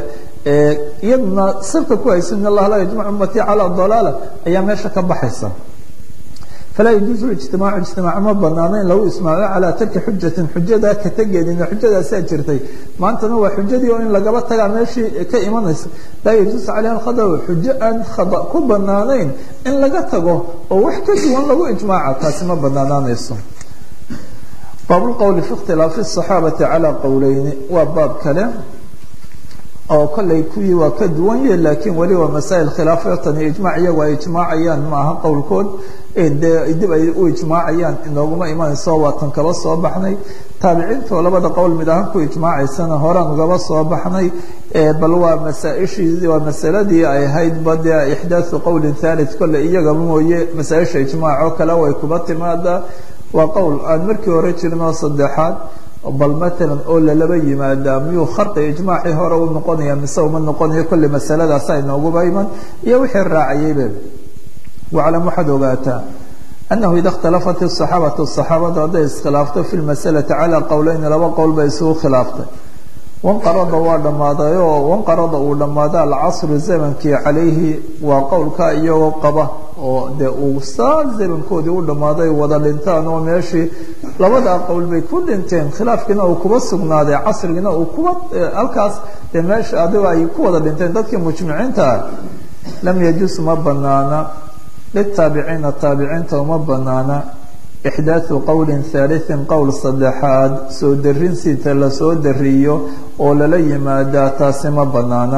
iyaduna sirka ku hayso in allah laa yajmac ummatii calaa dalaala ayaa meesha ka baxaysa falaa yajuusu ijtimaacu ijtimaac ma banaano in lagu ismaaco calaa tarki xujatin xujadaa ka tegeedina xujadaasaa jirtay maantana waa xujadii oo in lagaba tagaa meeshii ka imanaysa laa yajuusu calayha alkhada xujo aan khada ku banaanayn in laga tago oo wax ka duwan lagu ijmaaca taasi ma banaanaanayso baab lqowli fi ikhtilaafi asaxaabati calaa qowleyni waa baab kale oo kollay kuwii waa ka duwan yahe laakiin weli waa masaa'il khilaafatan iyo ijmaac iyagu ay ijmaacayaan maaha qowlkood dee dib ay u ijmaacayaan inooguma imanayso waa tan kaba soo baxnay taabiciintoo labada qowl mid ahaan ku ijmaacaysana horaan ugaba soo baxnay bal waa masaaishii waa masaladii ay ahayd ba dee ixdaaثu qowlin thalith kolley iyagaba mooye masaaisha ijmaacoo kale way kuba timaadaa waa qowl aan markii hore jirinoo saddexaad bal matalan oo lalaba yimaadaa miyuu kharqi ijmaacii hore u noqonaya mise uma noqonayo kolley masaladaasa inooguba iman iyo wixii raacayaybe waclam waxaad ogaataa annahu ida اkhtalafat الصaxaabatu صaxaabadu hadday iskhilaafto fi lmasalati calى qowleyni laba qowl bay isugu khilaaftay wanqarada waa dhammaaday oo wanqarada uu dhammaada alcasru zamankii calayhi waa qowlka iyagoo qaba oo dee uu saa zamankoodii u dhammaaday wada dhintaan oo meeshii labadaa qowl bay ku dhinteen khilaafkiina uu kuba sugnaaday casrigiina uu kuba halkaas dee meesha adigo ay ku wada dhinteen dadkii mujmiciinta lam yajuus ma banaana litaabiciina taabiciinta uma banaana ixdaaثu qowli haaliثin qowl saddexaad soo darinsiita lasoo dariyo oo lala yimaadaa taasi ma banaana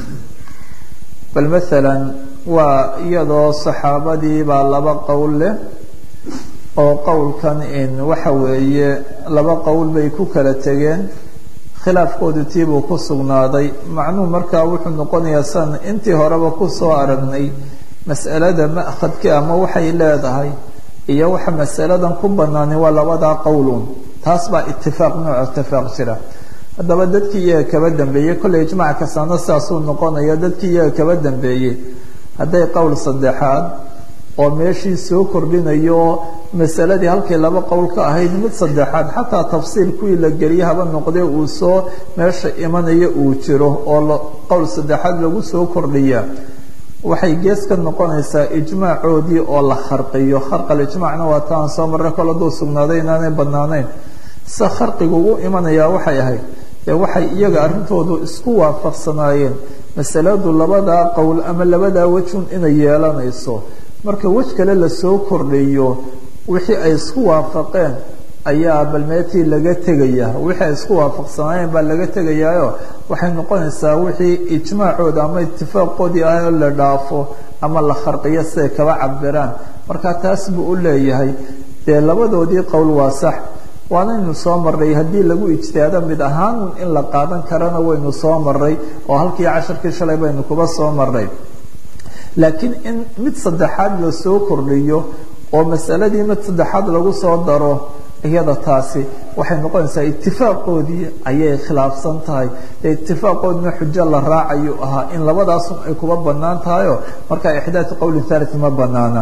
bal maala waa iyadoo saxaabadii baa laba qowl leh oo qowlkan in waxa weeye laba qowl bay ku kala tegeen khilaafkoodu tiibuu ku sugnaaday macnuhu markaa wuxuu noqonayaa san intii horeba kusoo aragnay mas'alada ma'khadka ama waxay leedahay iyo waxa masaladan ku banaani waa labadaa qowlun taas baa itifaaq nooc itifaaq jira haddaba dadkii iyaga kaba dambeeyey kolley ijmac kastaana sidaasuu noqonaya dadkii iyaga kaba dambeeyey hadday qowl saddexaad oo meeshii soo kordhinayo masaladii halkay laba qowl ka ahayd mid saddexaad xataa tafsiil kuwii la geliye haba noqdee uu soo meesha imanayo uu jiro oo qowl saddexaad lagu soo kordhiya waxay gees ka noqonaysaa ijmaacoodii oo la kharqiyo kharqal ijmaacna waa ta aan soo marray kol hadduu sugnaaday inaanay banaanayn sida kharqigu u imanayaa waxay ahayd ee waxay iyaga arrintoodu isku waafaqsanaayeen masaladu labadaa qowl ama labadaa wejun inay yeelanayso marka wej kale lasoo kordhiyo wixii ay isku waafaqeen ayaa balmeetii laga tegaya wixii ay isku waafaqsanaayeen baa laga tegayaayo waxay noqonaysaa wixii ijmaacooda ama itifaaqoodii ah oo la dhaafo ama la kharqiyo siday kaba cabiraan marka taas buu u leeyahay dee labadoodii qowl waa sax waanaynu soo maray haddii lagu ijtihaado mid ahaan in la qaadan karana waynu soo maray oo halkii casharkii shalay baynu kuba soo maray laakiin in mid saddexaad lasoo kordhiyo oo masaladii mid saddexaad lagu soo daro iyada taasi waxay noqonaysaa itifaaqoodii ayay khilaafsan tahay dee itifaaqoodina xujo la raacayu ahaa in labadaasun ay kuba banaan tahayo marka ixdaatu qowlin thalith ma banaana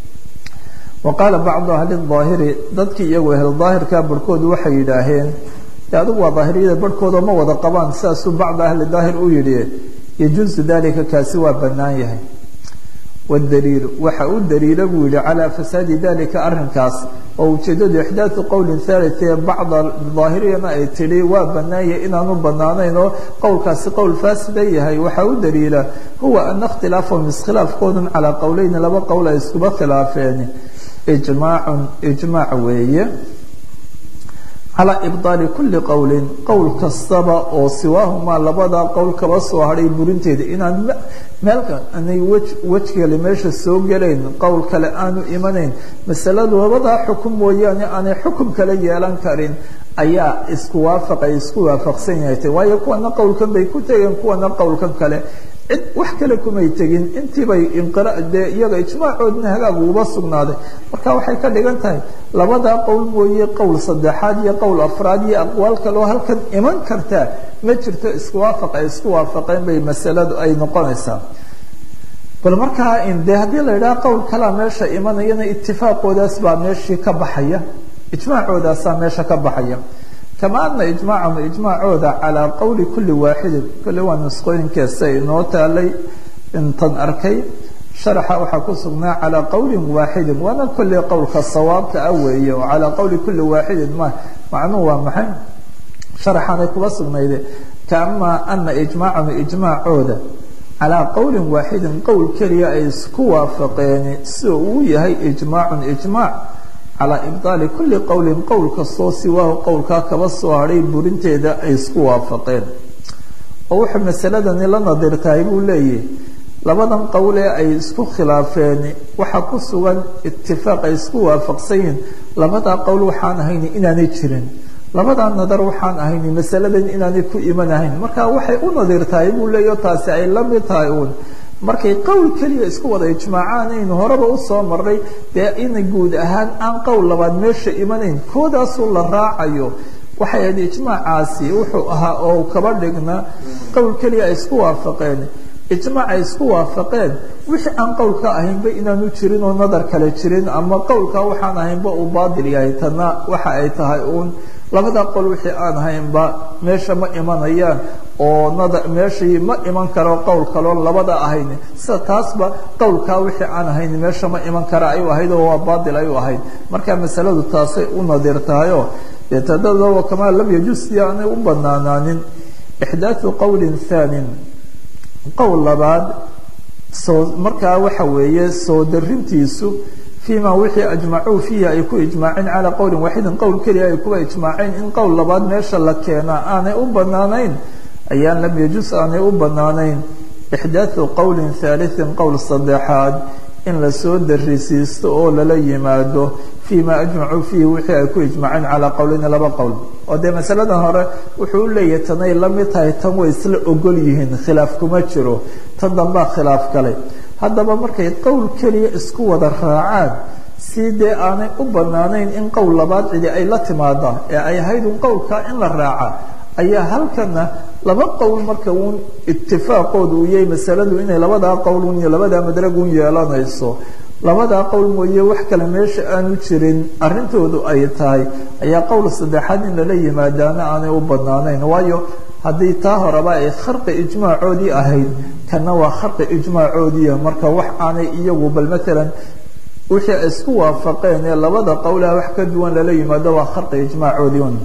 wa qaala bacdu ahli daahiri dadkii iyagu ahl daahirka barhkoodu waxay yidhaaheen de adigu waa daahiriyada barhkooda ma wada qabaan sidaasuu bacdu ahli daahir u yidhi yajuusu dalika kaasi waa banaan yahay wdaliilu waxa u daliila buu yihi calaa fasaadi dalika arinkaas oo ujeedadu ixdaatu qowlin thalith ee bacda daahiriyana ay tidhi waa banaanyah inaanu banaanayn oo qowlkaasi qowl faasida yahay waxaa u daliila huwa ana ikhtilaafahum iskhilaafkoodun calaa qowleyni laba qowl ay iskuba khilaafeen ijmaacun ijmaac weeye calaa ibdaali kulli qowlin qowl kastaba oo siwaahumaa labadaa qowl kaba soo hadhay burinteeda inaan meelka anay wej wej kale meesha soo gelayn qowl kale aanu imanayn masaladu labadaa xukum mooyaane aanay xukum kale yeelan karin ayaa isku waafaqay isku waafaqsan yahay waayo kuwana qowlkan bay ku tegeen kuwana qowlkan kale cid wax kale kumay tegin intiibay inqira dee iyaga ijmaacoodna hagaag uba sugnaaday marka waxay ka dhigan tahay labadaa qowl mooye qowl saddexaad iyo qowl afraad iyo aqwaal kale oo halkan iman kartaa ma jirto isku waafaq ay isku waafaqeen bay masaladu ay noqonaysaa bal markaa de haddii la yidhaha qowl kalea meesha imanayana itifaaqoodaas baa meeshii ka baxaya ijmaacoodaasa meesha ka baxaya kama ana ijmaacahum ijmaacooda calaa qowli kuli waaxidin kolle waa nusqooyinkeesa inoo taalay intan arkay sharaxa waxaa ku sugnaa calaa qowlin waaxidin waana kolley qowlka sawaabka ah weeye oo calaa qowli kuli waaxidin ma macnuhu waa maxay sharaxaanay kuba sugnayde kaama ana ijmaacahum ijmaacooda calaa qowlin waaxidin qowl keliya ay isku waafaqeen sida uu yahay ijmaacun ijmaac calaa ibdaali kulli qowlin qowl kastoo siwaahu qowlkaa kaba soo hadhay burinteeda ay isku waafaqeen oo wuxuu masaladani la nadirtahay buu leeyahy labadan qowl ee ay isku khilaafeen waxaa ku sugan itifaaq ay isku waafaqsan yihiin labadaa qowl waxaan ahayni inaanay jirin labadaa nadar waxaan ahayni masaladan inaanay ku imanahayn marka waxay u nadirtahay buu leeyahy o taasi ay la mid tahay uun markay qowl keliya isku wada ijmaacaan aynu horeba usoo maray dee ina guud ahaan aan qowl labaad meesha imanayn koodaasuu la raacayo waxay ahayd ijmaacaasi wuxuu ahaa oo kaba dhignaa qowl keliya ay isku waafaqeen ijmaac ay isku waafaqeen wixii aan qowlka ahaynba inaanu jirin oo nadar kale jirin ama qowlka waxaan ahaynba uu baadil yahay tana waxa ay tahay uun labada qol wixii aan ahaynba meesha ma imanayaan oo nadar meeshii ma iman karo qowl kaloo labada ahayn sida taasba qowlkaa wixii aan ahayn meesha ma iman kara ayuu ahayd oo waa baadil ayuu ahayd marka masaladu taasay u nadir tahayo dee tadadoo kamaa lam yajus si aanay u banaanaanin ixdaathu qowlin thaanin qowl labaad soo markaa waxa weeye soo darintiisu فيma wixii أجمacوu فيhi ay ku iجmaaceen calى qowli waaxidin qowl keliya ay kuwa iجmaaceen in qowl labaad meesha la keenaa aanay u banaanayn ayaan lam yajus aanay u banaanayn إxdaaثu qowli ثaaliثi qowl saddexaad in lasoo darisiisto oo lala yimaado فيma أجmacuu فيhi wixii ay ku iجmaaceen calىa qowleyni laba qowl oo dee masaladan hore wuxuu u leeyahay tanay la mid tahay tan way isla ogol yihiin khilaaf kuma jiro tan dambaa khilaaf galay haddaba markay qowl keliya isku wada raacaan si dee aanay u banaanayn in qowl labaad cidi ay la timaada ee ay ahayd un qowlkaa in la raaca ayaa halkana laba qowl marka uun itifaaqooda uu yahay masaladu inay labadaa qowl un iyo labadaa madrag un yeelanayso labadaa qowl mooye wax kale meesha aanu jirin arintoodu ay tahay ayaa qowl saddexaad in lala yimaadaana aanay u banaanayn waayo haddii taa horeba ay kharqi ijmaacoodii ahayd kana waa kharqi ijmaacoodiia marka wax aanay iyagu bal maalan wixii ay isku waafaqeen ee labada qowlaha wax ka duwan lala yimaado waa kharqi ijmaacoodii un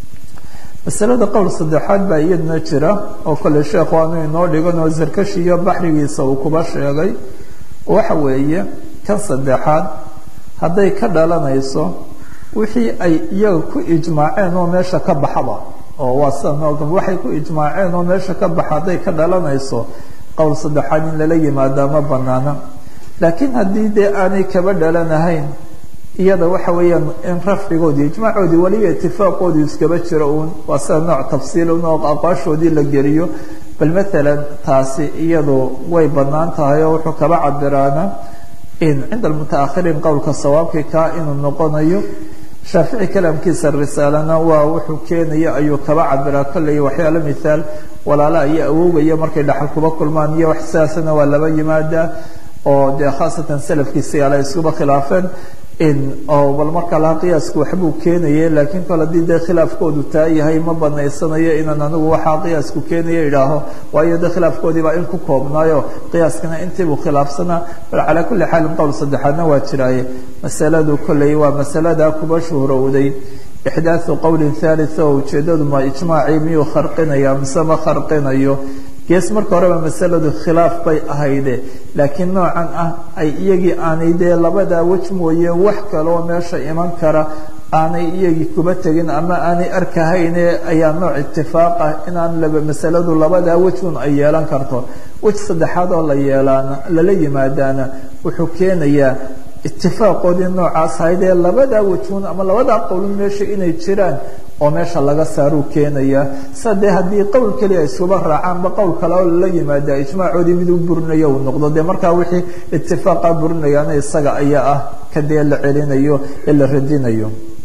masalada qowl saddexaad baa iyadna jira oo kale sheekhu aanu inoo dhigan oo sarkashi iyo baxrigiisa uu kuba sheegay waxa weeye kan saddexaad hadday ka dhalanayso wixii ay iyaga ku ijmaaceen oo meesha ka baxaba oo waa sida waxay ku ijmaaceen oo meesha ka baxa hadday ka dhalanayso qowl saddexaad in lala yimaada ma banaana laakiin haddii dee aanay kaba dhalanahayn iyada waxa weeyaan in rafcigoodii ijmaacoodii weliba itifaaqoodii iskaba jiro uun waa sida nooc tafsiil un oo aqwaashoodii la geliyo bal maalan taasi iyadu way banaan tahay oo wuxuu kaba cabiraana in cinda almutaakhiriin qowlka sawaabkii kaa inuu noqonayo shaafici kalaamkiisa risaalana waa wuxuu keenaya ayuu kaba cabiraa kolley waxyaalo mithaal walaala iyo awowgaya markay dhaxal kuba kulmaan iyo wax sidaasana waa laba yimaadaa oo dee khaasatan salafkiisi ala iskuba khilaafeen in oo bal markaa laha qiyaasku waxbuu keenaye laakiin kol haddii dee khilaafkoodu taa yahay ma banaysanayo inaan anigu waxaa qiyaasku keenaya idhaaho waayo de khilaafkoodii baa in ku koobnaayo qiyaaskana intiibuu khilaafsanaa bal calaa kulli xaalin qowl saddexaadna waa jiraaye masaladu kolley waa masalada kuba shuhrowday ixdaathu qowlin thalitha oo ujeedadu ma ijmaacii miyuu kharqinaya mise ma kharqinayo gees marka horeba masaladu khilaaf bay ahayde laakiin noocan ah ay iyagii aanay dee labadaa wej mooye wax kaloo meesha iman kara aanay iyagii kuba tegin ama aanay arkahayne ayaa nooc itifaaq ah inaan laba masaladu labadaa wejun ay yeelan karto wej saddexaad oo la yeelaana lala yimaadaana wuxuu keenayaa itifaaqoodii noocaas ahayd ee labadaa wejun ama labadaa qowlun meesha inay jiraan oo meesha laga saaruu keenaya sa dee haddii qowl keliya iskuba raacaanba qowl kale oo lala yimaada ijmaacoodii mid u burinayo uu noqdo dee markaa wixii itifaaqa burinayaana isaga ayaa ah kadee la celinayo ee la radinayo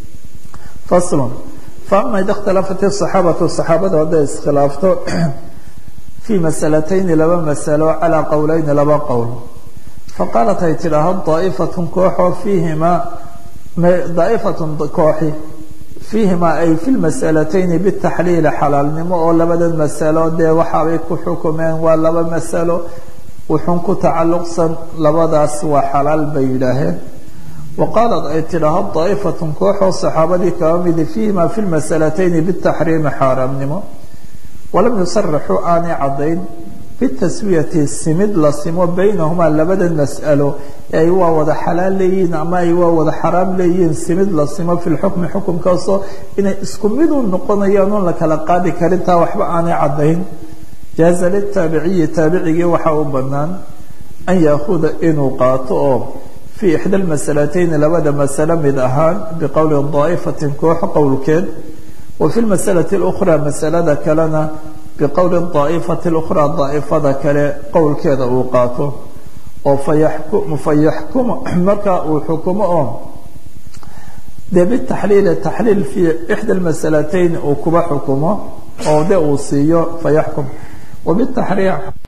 faslun faama ida ikhtalafat asaxaabatu saxaabada hadday iskhilaafto fii masalatayni laba masalo calaa qowleyni laba qowl faqaalat ay tidhaaho daa'ifatun kooxoo fiihimaa daa'ifatun kooxi fiihimaa ay fi lmasalatayni bitaxliili xalaalnimo oo labadan masalo dee waxaabay ku xukumeen waa laba masalo wuxun ku tacalluqsan labadaas waa xalaal bay yidhaaheen wa qaalat ay tidhaaho daa'ifatun kooxoo saxaabadii kaba midi fiihimaa fi lmasalatayni bitaxriimi xaaraamnimo walam yusaraxuu aanay caddayn bitaswiyati simid la simo baynahumaa labadan mas'alo ee ay waa wada xalaal leeyihiin ama ay waa wada xaraam leeyihiin simid la simo fi lxukmi xukumkaasoo inay isku mid u noqonayaan oon la kala qaadi karin taa waxba aanay caddayn jaaza litaabiciyi taabicigii waxaa u bannaan an yaahuda inuu qaato oo fii ixda lmasalatayni labada masalo mid ahaan biqowli daa'ifatin koox qowlkeed wa fi lmasalati اlukhraa masalada kalena biqowli daa'ifati اlukhraa daa'ifada kale qowlkeeda uu qaato oo fayaxkum markaa uu xukumo oo dee bitaxliili taxliil fii ixda lmasalatayn uu kuba xukumo oo de uu siiyo fayaxkum wabitaxriim